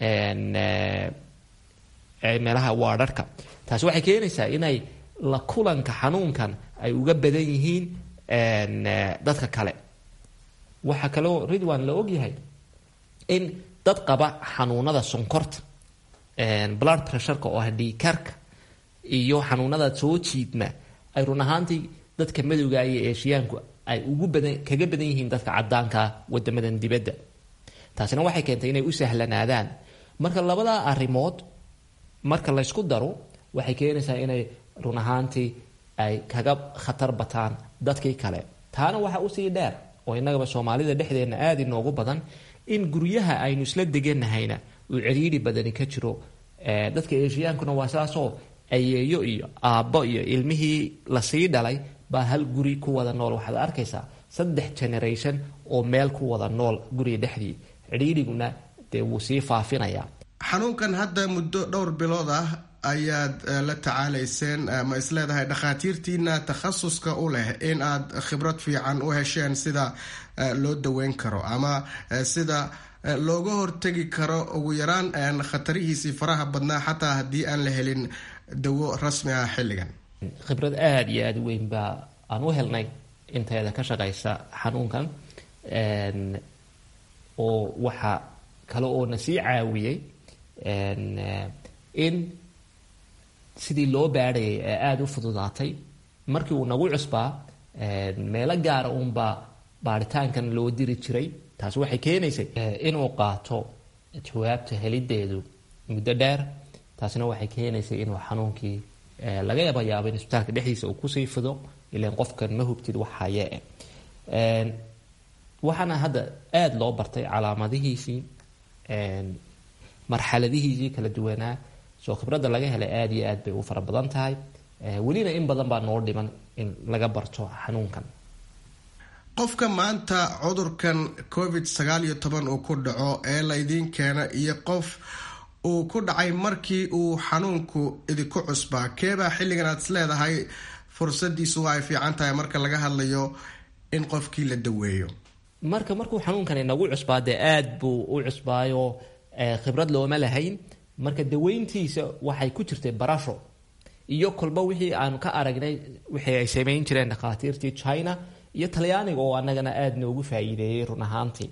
meelaha waadharhka taasi waxay keenaysaa inay la kulanka xanuunkan ay uga badan yihiin dadka kale waxaa kaloo ridwan la ogyahay in dad qaba xanuunada sonkorta blood pressureka oo ah dhiikarka iyo xanuunada soo jiidma ay run ahaantii dadka madowga iyo eeshiyaanku ay ugu badan kaga badan yihiin dadka cadaankaa wadamadan dibadda taasina waxay keentay inay u sahlanaadaan marka labadaa arrimood marka laysku daro waxay keenaysaa inay run ahaantii ay kaga khatar bataan dadkii kale taana waxaa usii dheer oo innagaba soomaalida dhexdeenna aada inoogu badan in guryaha aynu isla deganahayna uu ciriiri badani ka jiro dadka eeshiyaankuna waa saasoo ayeeyo iyo aabbo iyo ilmihii lasii dhalay baa hal guri ku wada nool waxaad arkaysaa saddex generation oo meel ku wada nool guriga dhexdii cidhiiriguna dee wuu sii faafinayaa xanuunkan hadda muddo dhowr bilood ah ayaad la tacaalayseen ma isleedahay dhakhaatiirtiina takhasuska u leh in aad khibrad fiican u hesheen sida loo daweyn karo ama sida looga hortegi karo ugu yaraan khatarihiisii faraha badnaa xataa haddii aan la helin dawo rasmi ah xilligan khibrad aada iyo aada weyn baa aan u helnay inteeda ka shaqaysa xanuunkan oo waxaa kale oo na sii caawiyey in sidii loo baadhayay ee aada u fududaatay markii uu nagu cusbaa meelo gaara uunbaa baaritaankan loo diri jiray taasi waxay keenaysay inuu qaato jawaabta helideedu muddo dheer taasina waxay keenaysay inuu xanuunkii laga yaba yaabo in isbitaalka dhexdiisa uu kusii fido ilan qofkan ma hubtid wax haye waxaana hadda aada loo bartay calaamadihiisii marxaladihiisii kala duwanaa soo khibradda laga helay aada iyo aad bay u fara badan tahay welina in badan baa noo dhiman in laga barto xanuunkan qofka maanta cudurkan covid sagaal iyo toban uu ku dhaco ee laydiin keena iyo qof uu ku dhacay markii uu xanuunku idinku cusbaa keebaa xilligan aad is leedahay fursadiisu waa ay fiican tahay marka laga hadlayo in qofkii la daweeyo marka markuu xanuunkan inagu cusbaa dee aad buu u cusbaayo khibrad looma lahayn marka daweyntiisa waxay ku jirtay barasho iyo kolba wixii aanu ka aragnay wixii ay samayn jireen dhakhaatiirtii china iyo talyaaniga oo anagana aada noogu faa'iideeyey run ahaantii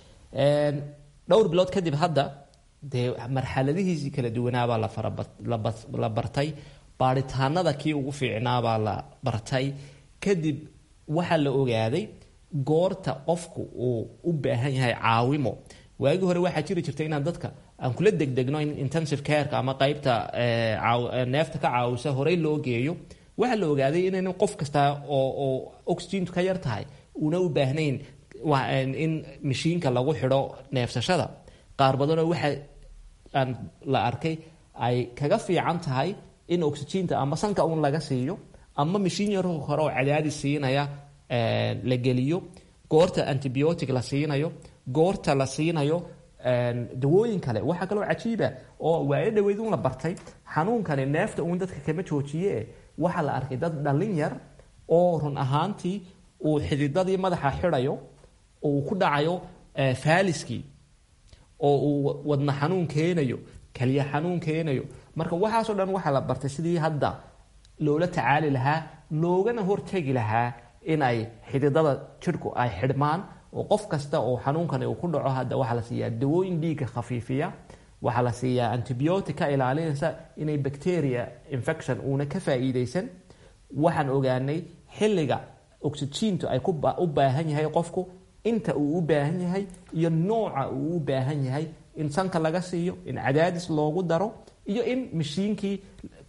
dhowr bilood kadib hadda dee marxaladihiisii kala duwanaabaa la bartay baaritaanada kii ugu fiicnaabaa la bartay kadib waxaa la ogaaday goorta qofku uu u baahan yahay caawimo waagii hore waxaa jiri jirta inaan dadka aan kula degdegno in intensive careka ama qeybta neefta ka caawisa horey loo geeyo waxaa la ogaaday inaynan qof kasta oo oo oxygentu ka yar tahay una u baahnayn in mashiinka lagu xidho neefsashada qaar badanoo waxa aan la arkay ay kaga fiican tahay in oxygenta ama sanka un laga siiyo ama mashiin yaro hore oo cadaadis siinaya la geliyo goorta antibiotic la siinayo goorta la siinayo dawooyin kale waxaa kaloo cajiiba oo waayo dhaweyd un la bartay xanuunkani neefta uun dadka kama joojiye waxaa la arkay dad dhallin yar oo run ahaantii uu xididadii madaxa xidhayo uu ku dhacayo faaliskii oo uu wadna xanuun keenayo kaliya xanuun keenayo marka waxaasoo dhan waxaa la bartay sidii hadda loola tacaali lahaa loogana hortegi lahaa in ay xididada jidhku ay xidhmaan oo qof kasta oo xanuunkani uu ku dhaco hadda waxaa la siiyaa dawooyin dhiigga khafiifiya waxaa la siiyaa antibiotic ka ilaalinaysa inay bacteria infection uuna ka faa'iidaysan waxaan ogaanay xilliga oxygentu ay u baahan yahay qofku inta uu u baahan yahay iyo nooca uu u baahan yahay in sanka laga siiyo in cadaadis loogu daro iyo in mashiinkii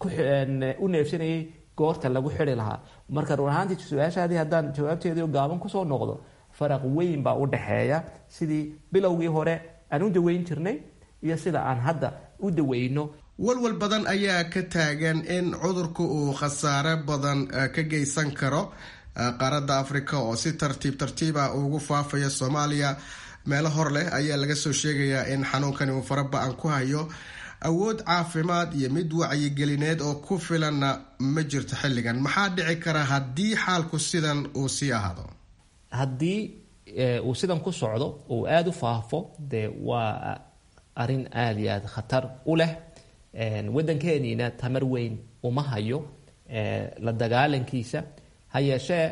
u neefsanayay goorta lagu xidi lahaa marka run ahaantii su-aashaadii haddaan jawaabteedii gaaban kusoo noqdo faraq weyn baa u dhaxeeya sidii bilowgii hore aan u daweyn jirnay iyo sida aan hadda u daweyno walwal badan ayaa ka taagan in cudurku uu khasaare badan ka geysan karo qaaradda afrika oo si tartiib tartiiba ugu faafaya soomaaliya meelo hor leh ayaa laga soo sheegayaa in xanuunkani uu faraba-an ku hayo awood caafimaad iyo mid wacyigelineed oo ku filanna ma jirto xilligan maxaa dhici kara haddii xaalku sidan uu sii ahaado haddii uu sidan ku socdo uu aada u faafo dee waa arrin aada iyo aada khatar u leh waddankeeniina tamar weyn uma hayo la dagaalankiisa ha yeeshee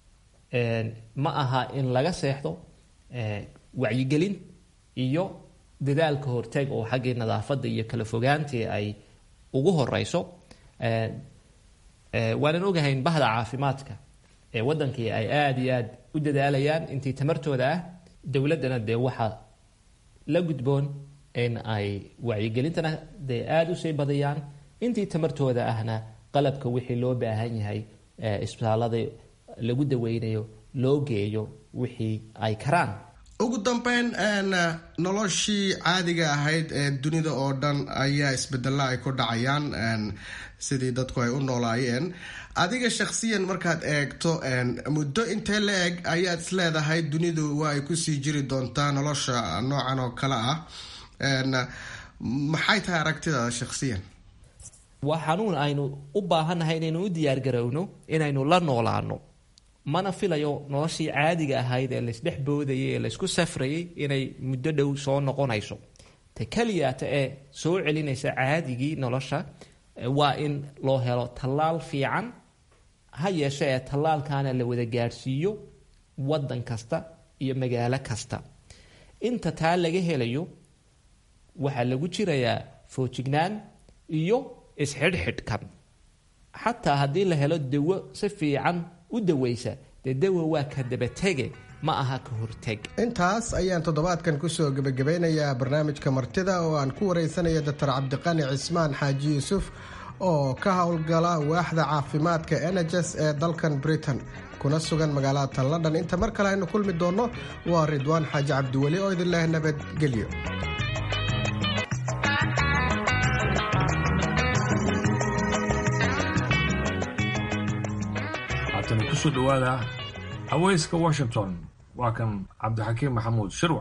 ma aha in laga seexdo wacyigelin iyo dadaalka horteg oo xaggii nadaafadda iyo kala fogaantii ay ugu horeyso waanan ogahayn bahda caafimaadka ee waddankii ay aada iyo aada u dadaalayaan intii tamartooda ah dowladdana dee waxaa la gudboon in ay wacyigelintana dee aada usii badiyaan intii tamartooda ahna qalabka wixii loo baahan yahay isbitaalada lagu daweynayo loo geeyo wixii ay karaan ugu dambeyn noloshii caadiga ahayd ee dunida oo dhan ayaa isbedella ay ku dhacayaan sidii dadku ay u noolaayeen adiga shakhsiyan markaad eegto muddo intee la eg ayaad is leedahay dunidu waa ay kusii jiri doontaa nolosha noocan oo kale ah maxay tahay aragtidaada shakhsiyan waa xanuun aynu u baahannahay inaynu u diyaargarowno inaynu la noolaano mana filayo noloshii caadiga ahayd ee laysdhex boodayay ee laysku safrayay inay muddo dhow soo noqonayso ta keliyaata ee soo celinaysa caadigii nolosha waa in loo helo tallaal fiican ha yeeshe ee tallaalkaana la wada gaadhsiiyo waddan kasta iyo magaalo kasta inta taa laga helayo waxaa lagu jirayaa foojignaan iyo isxidhxidhkan xataa haddii la helo dawo si fiican u dawaysa dee dawa waa ka dabatege ma aha ka horteg intaas ayaan toddobaadkan kusoo gebagabeynayaa barnaamijka martida oo aan ku wareysanaya doctor cabdiqani cismaan xaaji yuusuf oo ka howlgala waaxda caafimaadka eneges ee dalkan britain kuna sugan magaalada tan london inta mar kale aynu kulmi doonno waa ridwaan xaaji cabdiweli oo idin leh nabadgelyo haatana kusoo dhowaada haweyska washington waa kan cabdixakiim maxamuud shirwac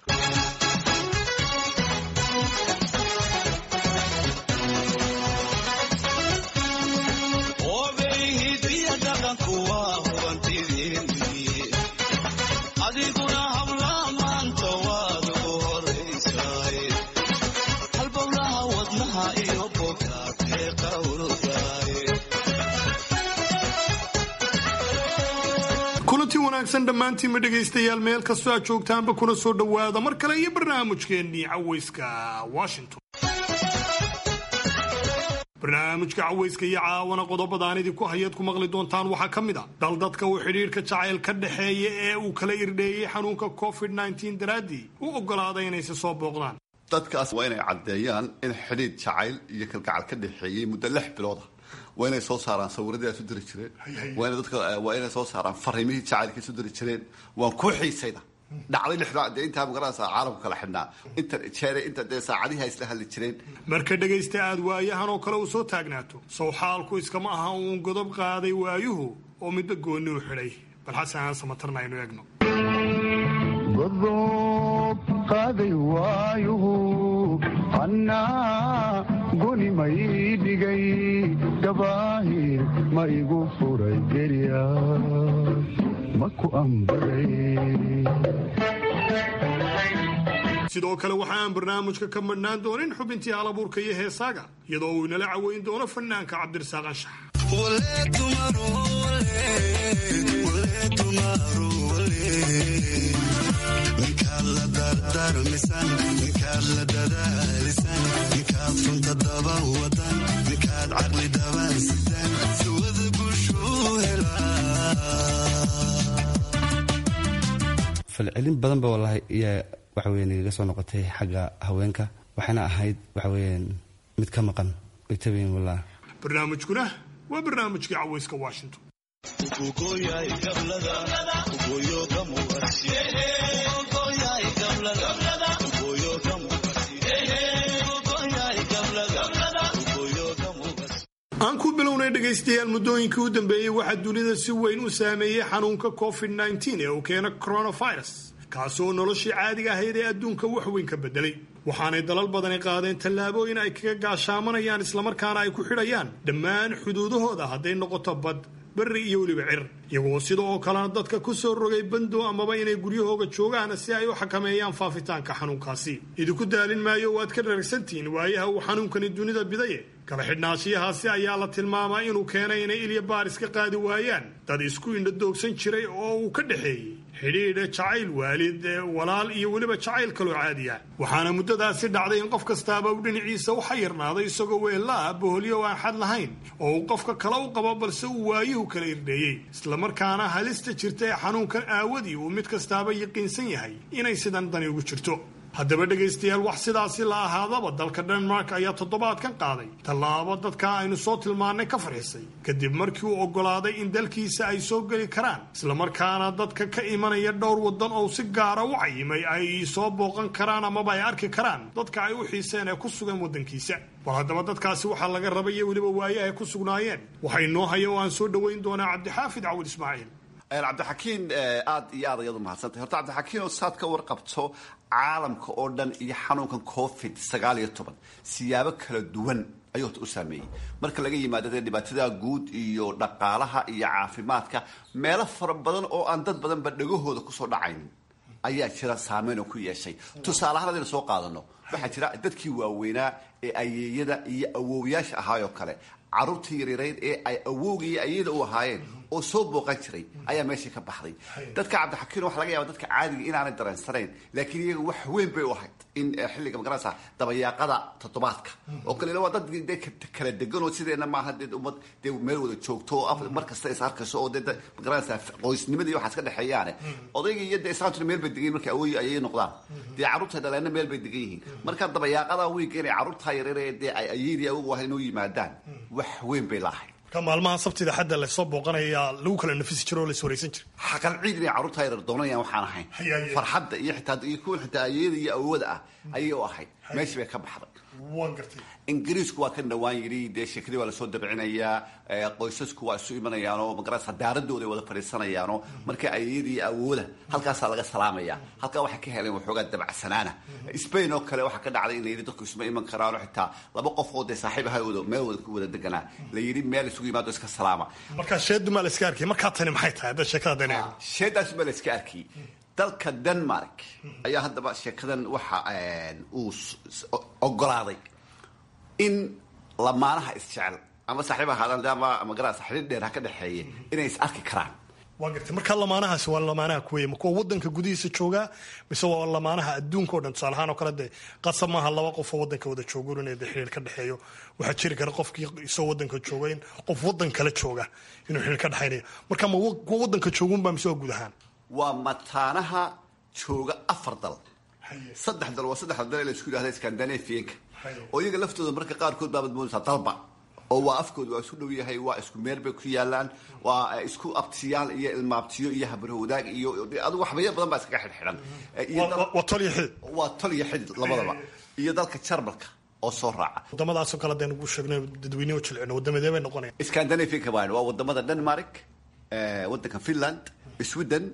kulanti wanaagsan dhammaantiinma dhegaystayaal meel kastoo aad joogtaanba kuna soo dhowaada mar kale iyo barnaamijkeennii caweyska washington barnaamijka caweyska iyo caawana qodobadaan idinku hayaad ku maqli doontaan waxaa ka mid a dal dadka uu xidhiirka jacayl ka dhexeeya ee uu kala irdheeyey xanuunka covid nteen daraaddii u oggolaaday inayse soo booqdaan dadkaas waa inay caddeeyaan in xidhiid jacayl iyo kalgacal ka dhexeeyey muddo lix bilooda waa inay soo saaraan sawiradii ay isu diri jireen waa inay dadka waa inay soo saaraan fariimihii jacaylka isu diri jireen waan ku xiisayda dhacday lixdaa dee intaa magaranaysaa caalamku kala xidhnaa inta jeere inta dee saacadihi ay isla hadli jireen marka dhegaysta aad waayahan oo kale uu soo taagnaato sow xaalku iskama aha uun godob qaaday waayuhu oo midba goonni u xidhay bal xasan aan samatarna aynu eegno godob qaaday waayuhu annaa goni ma ii dhigay gabaahir ma igu furay gerya ma ku ambaday sidoo kale waxa aan barnaamijka ka madhnaan doonin xubintii halabuurka iyo heesaaga iyadoo uu inala caweyn doono fanaanka cabdirasaaq anshax ninkaad la dardarmisan ninkaad la dadaalisan ninkaad runta daban wadan ninkaad caqli daban sidan sawada guushuu helaa falcelin badan ba wallahi iyaa waxa weyan igaga soo noqotay xagga haweenka waxayna ahayd waxa weeyaan mid ka maqan way tabayin wallahi barnaamijkuna waa barnaamijkii caweyska washington aan ku bilownay dhegaystayaal muddooyinkii u dambeeyey waxaa dunida si weyn u saameeyey xanuunka covid nteen ee uu keena coronavirus kaasoo noloshii caadiga ahayd ee adduunka wax weyn ka bedelay waxaanay dalal badani qaadeen tallaabooyin ay kaga gaashaamanayaan islamarkaana ay ku xidhayaan dhammaan xuduudahooda hadday noqoto bad berri iyo weliba cir iyagoo sida oo kalena dadka ku soo rogay bando amaba inay guryahooga joogaan si ay u xakameeyaan faafitaanka xanuunkaasi idinku daalin maayo waad ka dharagsantihiin waayaha uu xanuunkani dunida bidaye kala xidhnaashiyahaasi ayaa la tilmaamay inuu keenay inay ilya baaris ka qaadi waayaan dad isku indhadoogsan jiray oo uu ka dhexeeyey xidhiidha jacayl waalid walaal iyo weliba jacayl kaloo caadi ah waxaana muddadaasi dhacday in qof kastaaba uu dhinaciisa u xayirnaaday isagoo weella ah boholyo aan xad lahayn oo uu qofka kale u qabo balse uu waayuhu kala irdheeyey islamarkaana halista jirta ee xanuunkan aawadii uu mid kastaaba yaqiinsan yahay inay sidan dani ugu jirto haddaba dhegaystayaal wax sidaasi la ahaadaba dalka denmark ayaa toddobaadkan qaaday tallaabo dadka aynu soo tilmaannay ka farxisay kadib markii uu oggolaaday in dalkiisa ay soo geli karaan islamarkaana dadka ka imanaya dhowr waddan oo si gaara u cayimay ay soo booqan karaan amaba ay arki karaan dadka ay u xiiseen ee ku sugan waddankiisa war haddaba dadkaasi waxaa laga rabay iyo weliba waayaha ay ku sugnaayeen waxay noo haya oo aan soo dhoweyn doonaa cabdixaafid cawil ismaaciil cabdixakiin aad iyo aad ayaad umahadsantahay horta cabdixakiin oo saad ka warqabto caalamka oo dhan iyo xanuunkan covid sagaal iyo toban siyaabo kala duwan ayuu horta u saameeyey marka laga yimaado dee dhibaatada guud iyo dhaqaalaha iyo caafimaadka meelo fara badan oo aan dad badanba dhagahooda kusoo dhacaynin ayaa jira saameyn oo ku yeeshay tusaale ahaan hadaynu soo qaadano waxaa jira dadkii waaweynaa ee ayeeyada iyo awowyaasha ahaayoo kale carruurtii yaryarayd ee ay awowga iyo ayeeyada u ahaayeen oo soo booqan jiray ayaa meeshii ka baxday dadka cabdixakiin waxa laga yaaba dadka caadiga inaanay dareensanayn laakiin iyaga wax weyn bay u ahayd in xilliga magaranaysa dabayaaqada toddobaadka oo kale waa dad de kala degan oo sideena maaha dee ummad dee meel wada joogto oo mar kasta is arkayso oo dee magaranaysa qoysnimada iyo waxaas ka dhexeeyaane odayga iyo dee islaantuna meel bay degan yihin markay awooyi ayay noqdaan dee carruurta dhaleenna meel bay degan yihiin marka dabayaaqada wiiga inay carruurta yaryar ee dee ay ayeydii awogu ahayd inuu yimaadaan wax weyn bay laahayd ka maalmaha sabtida xadda lasoo booqanaya lagu kala nafisi jiro oo laiswaraysan jira xaqal ciid inay carruurta yaryar doonayaan waxaan ahayn farxadda iyo xitaa iyo kuwa xitaa ayeeyada iyo awooda ah ayay u ahayd meeshii bay ka baxday ingiriisku waa kan dhawaan yidhi dee sheekadii waa lasoo dabcinayaa qoysasku waa isu imanayaanoo magarasa daaradooda wada fadhiisanayaanoo marka ayadii awooda halkaasaa laga salaamaya halkaa waxay ka heleen waxoogaa dabacsanaana spain oo kale waxaa ka dhacday in la yidhi dadku isma iman karaano xitaa laba qof oo dee saaxiib aha meel wada ku wada deganaa la yidhi meel isugu yimaado iska salaama markaa sheedumaa la iska arkay markaa tani maxay tahay hadda sheekada dana sheedaasumaa la iska arkiyey dalka denmark ayaa haddaba sheekadan waxa uu ogolaaday in lamaanaha isjecel ama saaxiib ahaadaan ama magarasa xidhiir dheer ha ka dhexeeye inay is arki karaan waa gartay markaa lamaanahaasi waa lamaanaha kuweya ma kuwa wadanka gudihiisa joogaa mise waa lamaanaha adduunka o dhan tusaale ahaan oo kale dee qasab maaha laba qofoo wadanka wada joogo inay de xiriir ka dhexeeyo waxaa jiri kara qofkii isoo wadanka jooga in qof wadan kale jooga inuu xiriir ka dhexaynayo marka ma kuwa wadanka joogunba mise waa guud ahaan waa mataanaha jooga afar dal saddex dal waa saddexda dal ee la isku yidhahda scandinavianka oo iyaga laftooda marka qaarkood baabad moodaysaa dalba oo waa afkooda waa isu dhow yahay waa isku meel bay ku yaalaan waa isku abtiyaal iyo ilmaabtiyo iyo habarho wadaag iyo adigu waxbaya badan baa iskaga xidhxidhan waa tol iyo xidid waa tol iyo xidid labadaba iyo dalka jarmalka oo soo raaca wadamadaasoo kale hadaynu ku sheegno dadweyneho jilcino wadamadee bay noqonaya scandinavianka baan waa wadamada denmark wadanka finland sweden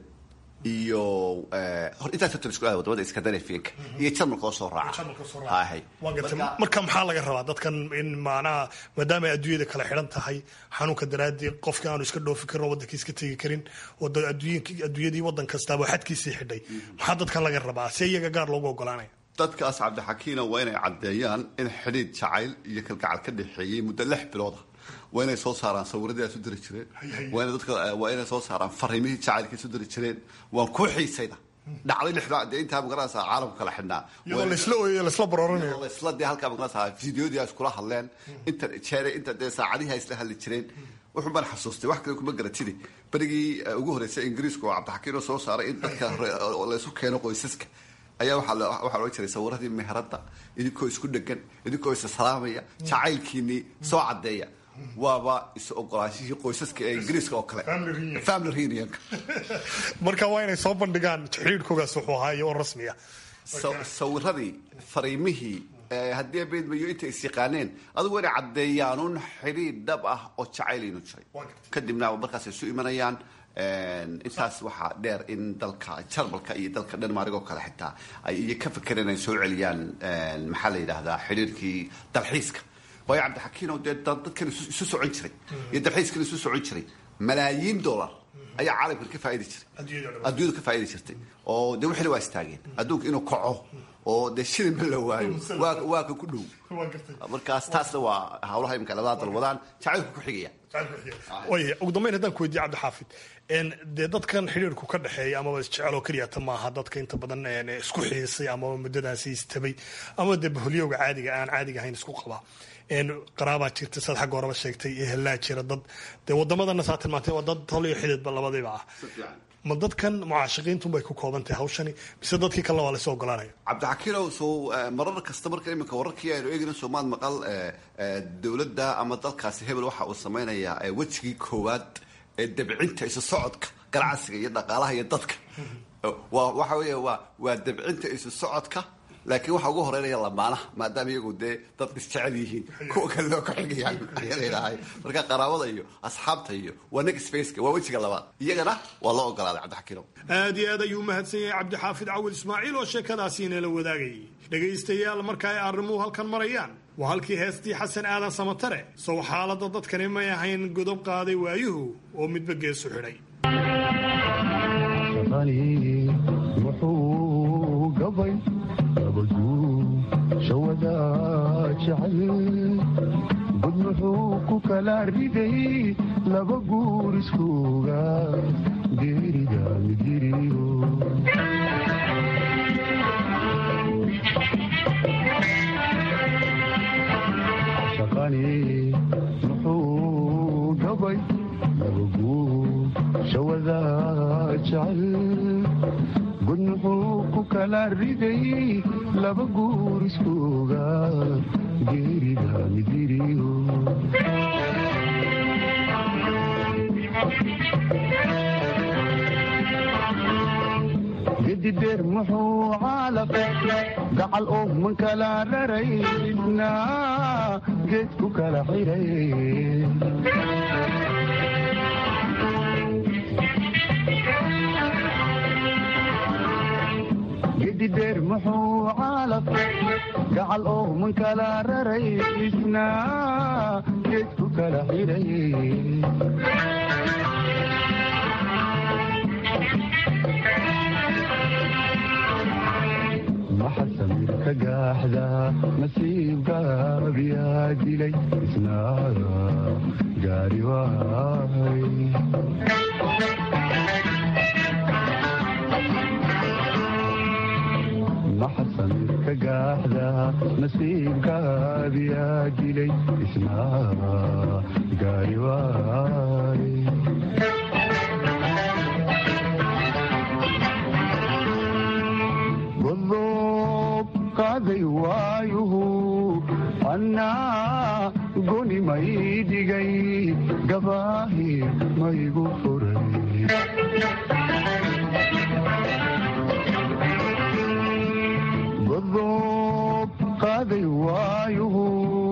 iyo hor intaas tor isku wadamada scandinavianka iyo jarmalka oo soo raaca hahay waa gartay marka maxaa laga rabaa dadkan in macnaha maadaama ay adduunyada kala xidhan tahay xanuunka daraadii qofkii aanu iska dhoofi karin oo wadankii iska tegi karin oo adduunyadii wadan kastaaba xadkiisii xidhay maxaa dadkan laga rabaa see iyaga gaar loogu ogolaanaya dadkaas cabdixakiina waa inay caddeeyaan in xidhiid jacayl iyo kalgacal ka dhexeeyey muddo lix bilooda waa inay soo saaraan sawiradii ay isu diri jireen waa ina dadka waa inay soo saaraan fariimihii jacaylka isu diri jireen waan ku xiisayda dhacday lixda dee intaa magarasa caalamku kala xidhnaa iyadoo laisla ooyayo laisla barooranaya laisla dee halkaa magarasa fideodii ay iskula hadleen inta jeere inta dee saacadihii ay isla hadli jireen wuxun baan xasuustay wax kale kuma garatide berigii ugu horreysay ingiriiska oo cabdixakiin oo soo saaray in dadka laysu keeno qoysaska ayaa waxaa loo jiray sawiradii meheradda idinkoo isku dhegan idinkoo isa salaamaya jacaylkiinii soo caddeeya waaba is ogolaanshihii qoysaska ee ingiriiska oo kale family reunionka marka waa inay soo bandhigaan xidhiidhkoogaas wuxuu ahaa iyo oo rasmiya sawiradii fariimihii haddii beedmayo intay is yaqaaneen adigu inay caddeeyaanuun xidhiidh dhab ah oo jacayl inuu jiray kadibna markaas isu imanayaan intaas waxaa dheer in dalka jarmalka iyo dalka dhanmarig oo kale xitaa ay iyo ka fakereen ay soo celiyaan maxaa la yidhaahdaa xidhiirkii dalxiiska waayo cabdixakiino dee dadkan isu socon jiray iyo dalxiiskan isu socon jiray malaayiin dollar ayaa caalamkan ka faaidi jiray adduunyadu ka faaidi jirtay oo dee wixina waa istaageen adduunka inuu kaco oo dee shilinba la waayo waa ka ku dhow markaas taasna waa hawlaha imika labada dal wadaan jacaylku ku xigaya way ugu dambeyn haddaan ku weydiye cabdixaafid dee dadkan xidhiirku ka dhexeeya amaba isjecel oo keliyata maaha dadka inta badan isku xiisay amaba muddadaasi istabay ama dee baholyowga caadiga aan caadiga ahayn isku qabaa qaraabaa jirta sad xagga horeba sheegtay ehelaa jira dad dee wadamadana saa tilmaantay waa dad tol iyo xididba labadiiba ah ma dadkan mucaashaqiintunbay ku kooban tahay hawshani mise dadkii kalena waa lasoo ogolaanaya cabdixakiinow soo marar kasta marka iminka wararkii aynu eegayno soomaad maqal dowladda ama dalkaasi hebel waxa uu samaynayaa wejigii koowaad ee dabcinta isu socodka ganacsiga iyo dhaqaalaha iyo dadka waxa weya waa waa dabcinta isu socodka laakiin waxaa ugu horeynaya lamaanaha maadaama iyagu dee dad isjecel yihiin kuwa kale loo ka xigayaan ayaa layidhaahay marka qaraabada iyo asxaabta iyo waa next faceka waa wejiga labaad iyagana waa loo ogolaaday cabdixakiinow aad iyo aad ayuu umahadsan yahay cabdixaafid cawil ismaaciil oo sheekadaasi inala wadaagayay dhegaystayaal marka ay arrimuhu halkan marayaan waa halkii heestii xasan aadan samatare sow xaaladda dadkani may ahayn godob qaaday waayuhu oo midba geesu xidhay muxuu gabay abaduu shawada jacayl bud muxuu ku kala riday laba guur iskuuga geerida midiriyo shaqani muxuu gabay laba guur shawada jacayl bud muxuu ku kala riday laba guur iskuuga geerida midiriyo gedideer muxuu caalaq gacal oo man kala raraysna geed ku kala xiray gedideer muxuu caalaq gacal oo man kala raraysna geed ku kala xiray maxa samirka gaaxda nasiibgaabiyaa dilay isnaada gaari waay maxa samirka gaaxda nasiibgaabiyaa dilay isnaada gaari waay godob qaaday waayuhu annaa goni may dhigay gabaahi maygu furay godob qaaday waayuhu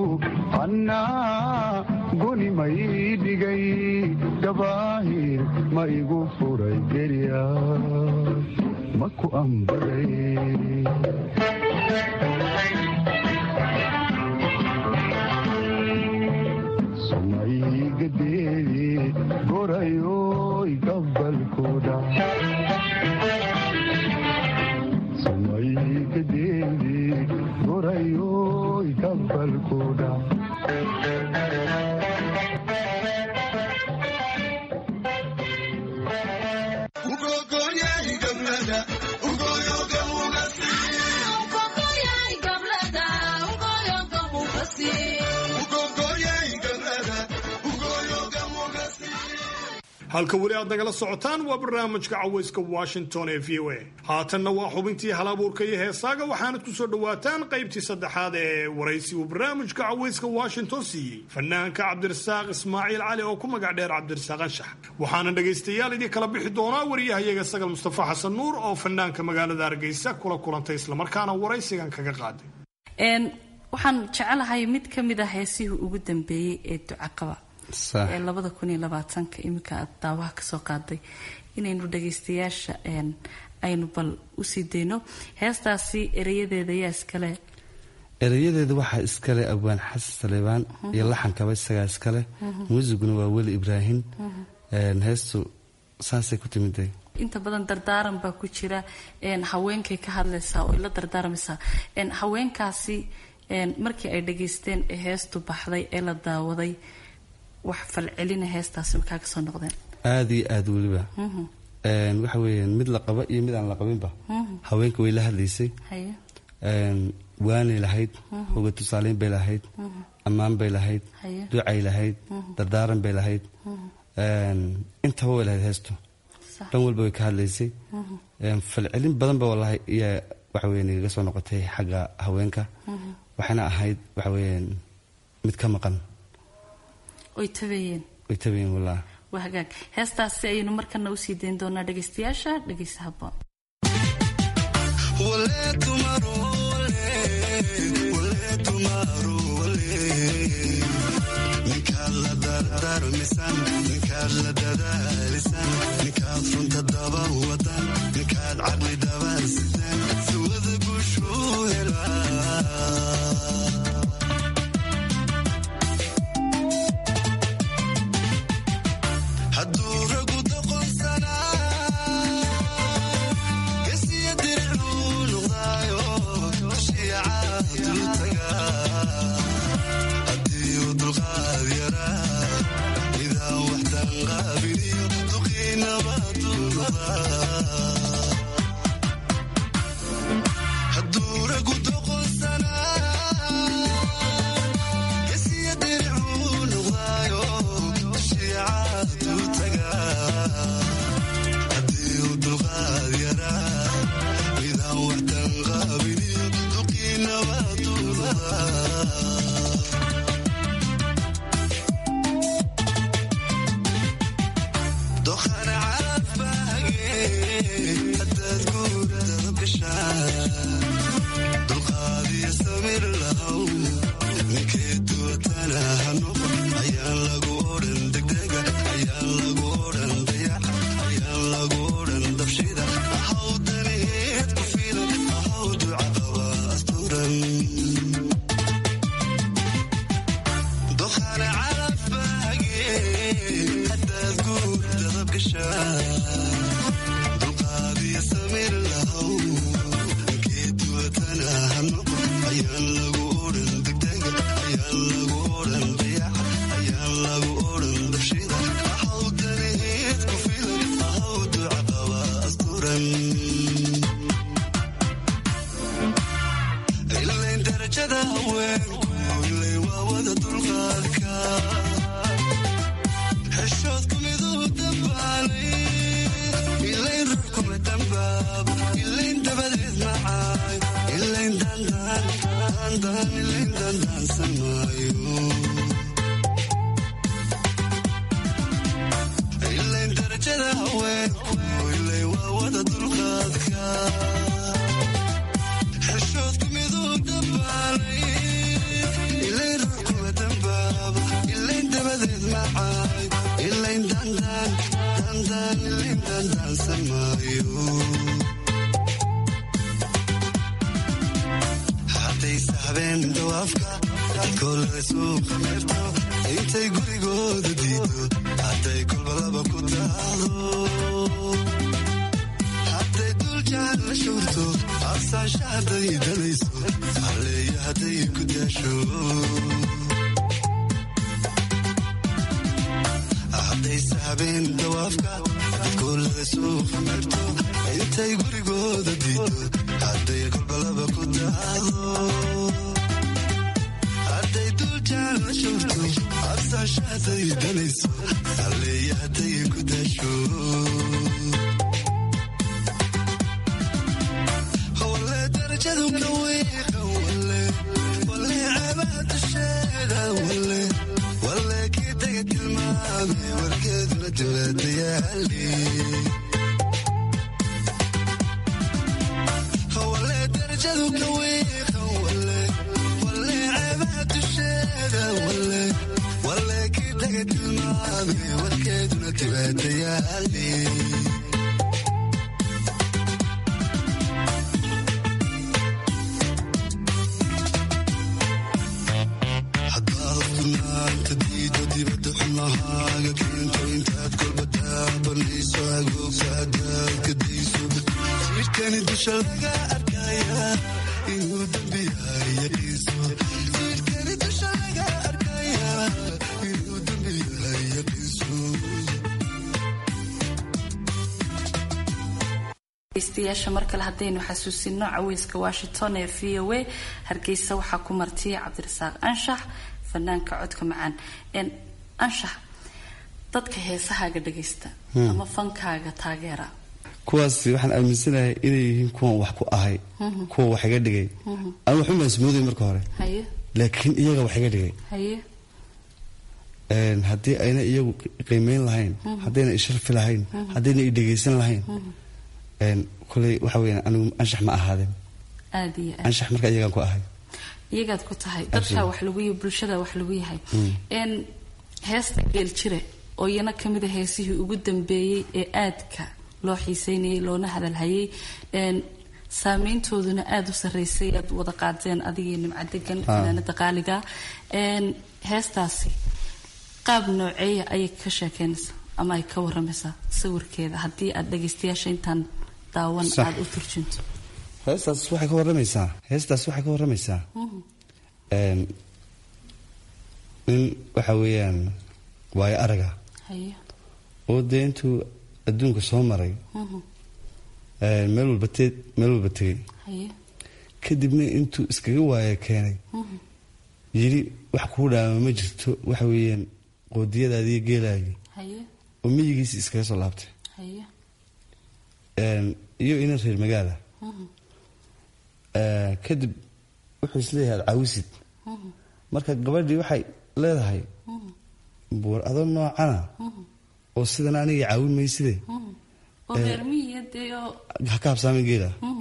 annaa goni may dhigay gabaahi maygu furay gerya maku ambaday sumaygadeedi gorayoy gabalkuda sumaygadeedi gorayoy gabalkuda halka weli aad nagala socotaan waa barnaamijka cawayska washington ee v o a haatanna waa xubintii halabuurka iyo heesaaga waxaanad ku soo dhowaataan qaybtii saddexaad ee waraysi uu barnaamijka cawayska washington siiyey fanaanka cabdirasaaq ismaaciil cali oo ku magac dheer cabdirasaaq anshax waxaana dhegaystayaal idin kala bixi doonaa wariyahayaga sagal mustafa xasan nuur oo fanaanka magaalada hargeysa kula kulantay islamarkaana waraysigan kaga qaaday waxaan jecelahay mid ka mid ah heesihii ugu dambeeyey ee ducaqaba ee labada kun iyo labaatanka iminka aad daawaha kasoo qaaday inaynu dhagaystayaasha aynu bal usii dayno heestaasi ereyadeeda yaa iskale erayadeeda waxaa iskale abwaan xasan saleebaan iyo laxankaba isagaa iskale muusiguna waa weli ibraahim heestu saasay ku timiday inta badan dardaaran baa ku jira haweenkay ka hadlaysaa oo la dardaarmaysaa haweenkaasi markii ay dhageysteen ee heestu baxday ee la daawaday wax falcelina heestaasi makaa ka soo noqdeen aada iyo aada weliba waxa weeyaan mid la qaba iyo mid aan la qabinba haweenka way la hadlaysay waanay lahayd hoga tusaaleyn bay lahayd ammaan bay lahayd ducay lahayd dardaaran bay lahayd intaba way lahayd heestu dhan walba way ka hadlaysay falcelin badanba walahi iyaa waxa weya nagaga soo noqotay xagga haweenka waxayna ahayd waxa weeyaan mid ka maqan oy tabeeyeen way tabayeen wallah waa hagaag heestaasi ayaynu markana usii dayn doonaa dhagaystayaasha dhagaysa haboon ninkaad la dardarmisan ninkaad la dadaalisan ninkaad runta daba wadan ninkaad caqli daban sitan sawada guushuu helaa hadduu ragu doqonsanaa gasiya diricuu noqdaayo shiicaaduu tagaa haddii uu dulqaad yaraa midaan waxdan qaabiliyo duqiinabaduu noqdaa gashaa dulqaadiyo samir lahow ninkee duwatana ha noqon ayaan lagu odhan degdega ayaan lagu odhan dayaca ayaan lagu odhan dabshida ahaw daneed ku filan ahaw duca qaba asturan dokhana calafbaage haddaad guur dadab gashaa dulqaadiyo samir lahow geeduwatana ha noqon ayaan lagu odhan degdega ayaan lagu odhan dayaca ayaan lagu odhan dabshida ahaw daneed ku filan ahaw duca qaba asturan ilayn darajada haweenku ilay waa wada dulqaadka xeshoodku miduu dambaalay ilayn ruux kuma dambaab ilayn dabadeed macaay ilayn dandaan dandaan ilayn dandaansan maayo ilayn darajada haweenku ilay waa wada dulqaadka xeshoodku miduu dambaalay ilayn ruux kuma dambaab ilayn dabadeed macaay ilayn dandaan dandaan ilayn dandaansan maayo haddayse habeen dawaafka dadkoolada suuqa meerto intay gurigooda diido hadday kolbalaba ku taado hadday duljaan la shuurto absaasha hadday danayso halleeya hadday ku daasho haddayse habeen dawaafka dadkoolada suuqa meerto intay gurigooda diido hadday kolbalaba ku daado hadday duljaan la shuurto absaasha hadday danayso halleeya hadday ku daasho wale darajadu ka wiiqa wale wale ceebaha dusheeda wale wale kii daga tilmaame warkeeduna dibadayaali wale darajadu ka wiiqa wale wale ceebaha dusheeda wale wale kii daga tilmaame warkeeduna dibadayaali haddaad furnaanta diido dibadda xumahaaga keento intaad kolba taabanayso agoogta haddaad ka dayso jidhkani dusha laga arkaya inuu dembi yahay yaqiiso jidhkani dusha laga arkaya inuu dembi yahay yaqiiso dhegeystayaasha mar kale haddaynu xasuusino caweyska washington ee v o a hargeysa waxaa ku martiyay cabdirasaaq anshax fanaanka codka macaan Een, anshax dadka heesahaaga dhageysta Hmm. ama fankaaga taageera kuwaas waxaan aaminsanahay inay yihiin kuwan wax ku ahay Mhm. kuwa wax iga dhigay Mhm. aan waxuma ismooday marka hore haye laakiin iyaga wax iga dhigay haye Een, haddii ayna iyagu qiimeyn lahayn Mhm. haddayna isharfi lahayn Mhm. haddayna i dhegaysan lahayn Mhm. een, koley waxa weyaan anigu anshax ma ahaadeen aad iyo aad anshax marka iyagaan ku ahay iyagaad ku tahay dadka Absolutely. wax lagu yahay bulshada wax lagu yahay Mm. Een, heesta geeljire oo iyana kamid a heesihii ugu dambeeyey ee aadka loo xiiseynayay loona hadalhayay Een, saameyntooduna aada u sarreysay aad wada qaadeen adigii nimco degan Ah. fanaanada qaaliga Een, heestaasi qaab nooceeya ayay ka sheekeynaysaa ama ay ka waramaysaa sawirkeeda haddii aad dhageystayaasha intaan daawan Sax. aada u turjinto heestaas waxay ka waramaysaa heestaas waxay ka waramaysaa Mhm. een, nin waxa weeyaan waayo araga haye oo dee intuu adduunka soo maray Mhm. een, meel walba te- meel walba tegey haye kadibna intuu iskaga waaya keenay Mhm. yidhi wax kuu dhaama ma jirto waxa weeyaan qoodiyadaadiiyo geelaagii haye oo miyigiisi iskaga soo laabtay haye Een, iyo ina reer magaala Mhm. Ee, kadib wuxuu isleeyahay ad caawisid Mhm. marka gabadhii waxay leedahay Mhm. buur adoo noocana Mhm. oo sidan aniga caawin mayside Mhm. oo Ee, reer miyiga dee oo ha ka habsaamin geela Mhm.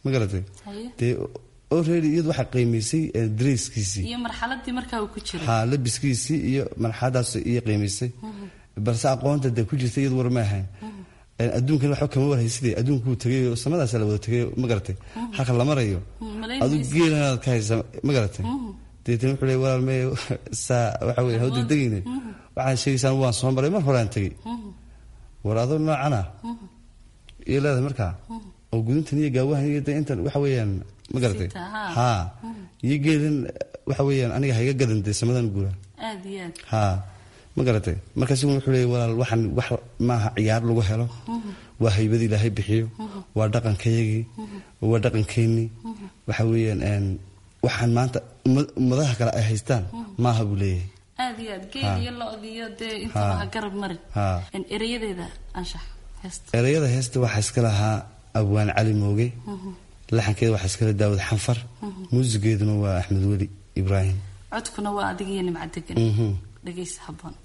ma garatay dee already iyadu waxaa qiimaysay dareyskiisii iyo marxaladii markaa uu ku jiray ha labiskiisii iyo marxaladaas iyo qiimaysay balse aqoonta dee ku jirta iyadu war ma ahayn adduunkan waxba kama warhayside adduunkuu tegay samadaasa la wada tegay ma garatay halka la marayo adu geelanaad ka haysa ma garatay deetana wuxuu leey walaal mee saa waxa weye haw degdegayne waxaad sheegaysaan waan soo maray mar horaan tegey war adoo noocana iyo leedahay markaa oo gudintan iyo gaawahan iyo dee intan waxa weeyaan ma garatay haa iyo geelan waxa weeyaan aniga hayga gadan dee samadan guuraan aad iyo aad haa ma garatay markaas wuxuu leeyay walaal waxaan wax maaha ciyaar lagu helo waa haybad ilaahay bixiyo waa dhaqankayagii waa dhaqankeennii waxa weeyaan waxaan maanta ummadaha kale ay haystaan maaha buu leeyahay aad iyo aad geel iyo lo-diyo dee intaba ha garab marin erayadeeda anshax heesta erayada heesta waxaa iska lahaa abwaan cali mooge laxankeeda waxaa iskala daawad xanfar muusigeeduna waa axmed weli ibraahim codkuna waa adiga iyo nimcadegan dhegaysa haboon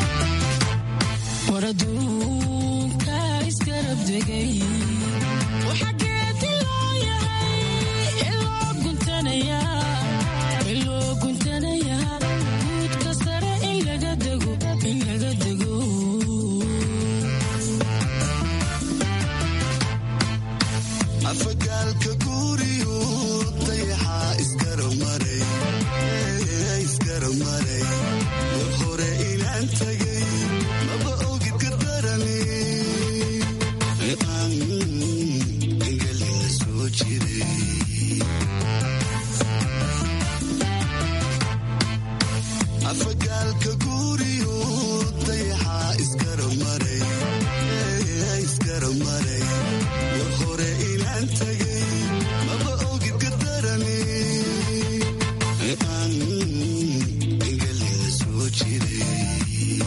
waraduunka iskarabdegay waxageedi loo yahay iloo guntanayaa iloo guntanayaa guudka sare in laga dego in laga dego afagaalka guuriyu dayaxaa isgaramaray isgaramaray war hore inaan tagay maba ogid gardarani aan engelina soo jiray afagaalka guuriyu dayaxaa isgaramaray isgaramaray war hore inaan tagay maba ogid gardarani aan engelina soo jiray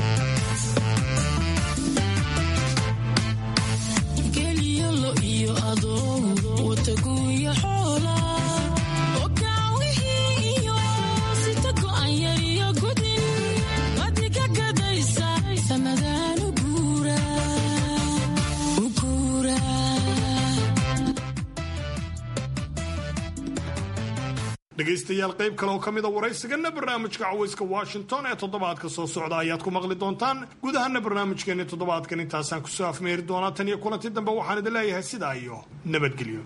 geliyo lo iyo adoo wataguuya xoola okaawihii iyo sita go'an yar iyo gudin wadiga gadaysa samadaan u guura u guura dhegaystayaal qayb kale oo ka mida waraysigana barnaamijka cawayska washington ee toddobaadka soo socda ayaad ku maqli doontaan guud ahaana barnaamijkeeni toddobaadkan intaasaan kusoo afmeeri doonaa tan iyo kulanti dambe waxaan idin leeyahay sidaa iyo nabadgelyo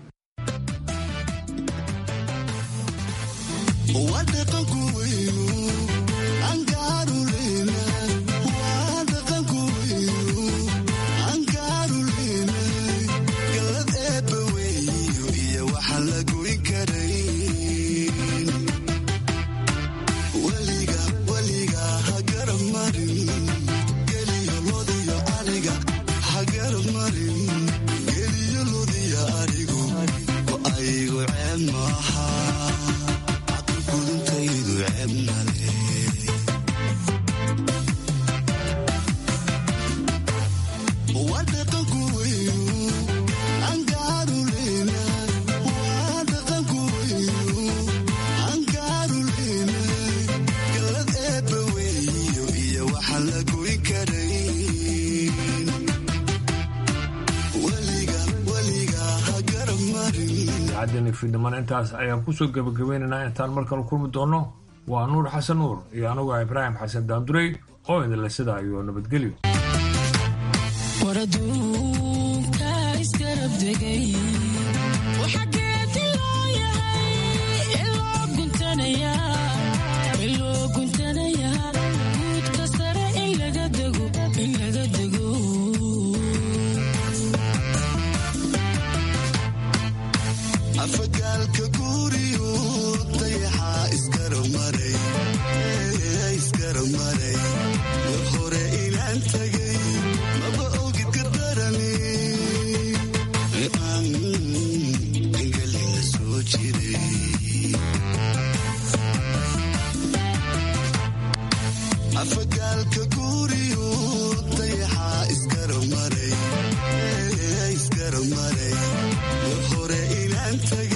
waa dhaqanku weynu angaaruleyna waa dhaqanku weynu angaaruleyna galad eebba weeyo iyo waxaan la goyn karayn weliga weliga ha garab marin geliyo lodiyo aniga ha garab marin geliyo lodiyo anigu ko aygu ceeb maaha gudintaydu ceeb male waa dhaqanku weynu angaaruleyna waa dhaqanku weynu angaaruleyna galad eebba weeyo iyo waxaan la goyn karayn weliga weliga ha garab marin idaacaddeeni fiidnimana intaas ayaan kusoo gebagabeynaynaa intaan mar kale kulmi doonno waa nuur xasan nuur iyo anugu ah ibraahim xasan daandurey oo idinle sidaa iyo nabadgelyo waraduunka iskarabdegay waxageedi loo yahay iloo guntanayaa iloo guntanayaa guudka sare in laga dego in laga dego afagaalka guuriyu dayaxaa isgaramaray isgaramaray war hore inaan tagay maba ogid gardarani aan engelina soo jiray afagaalka guuriyu dayaxaa isgaramaray isgaramaray war hore inaan tagay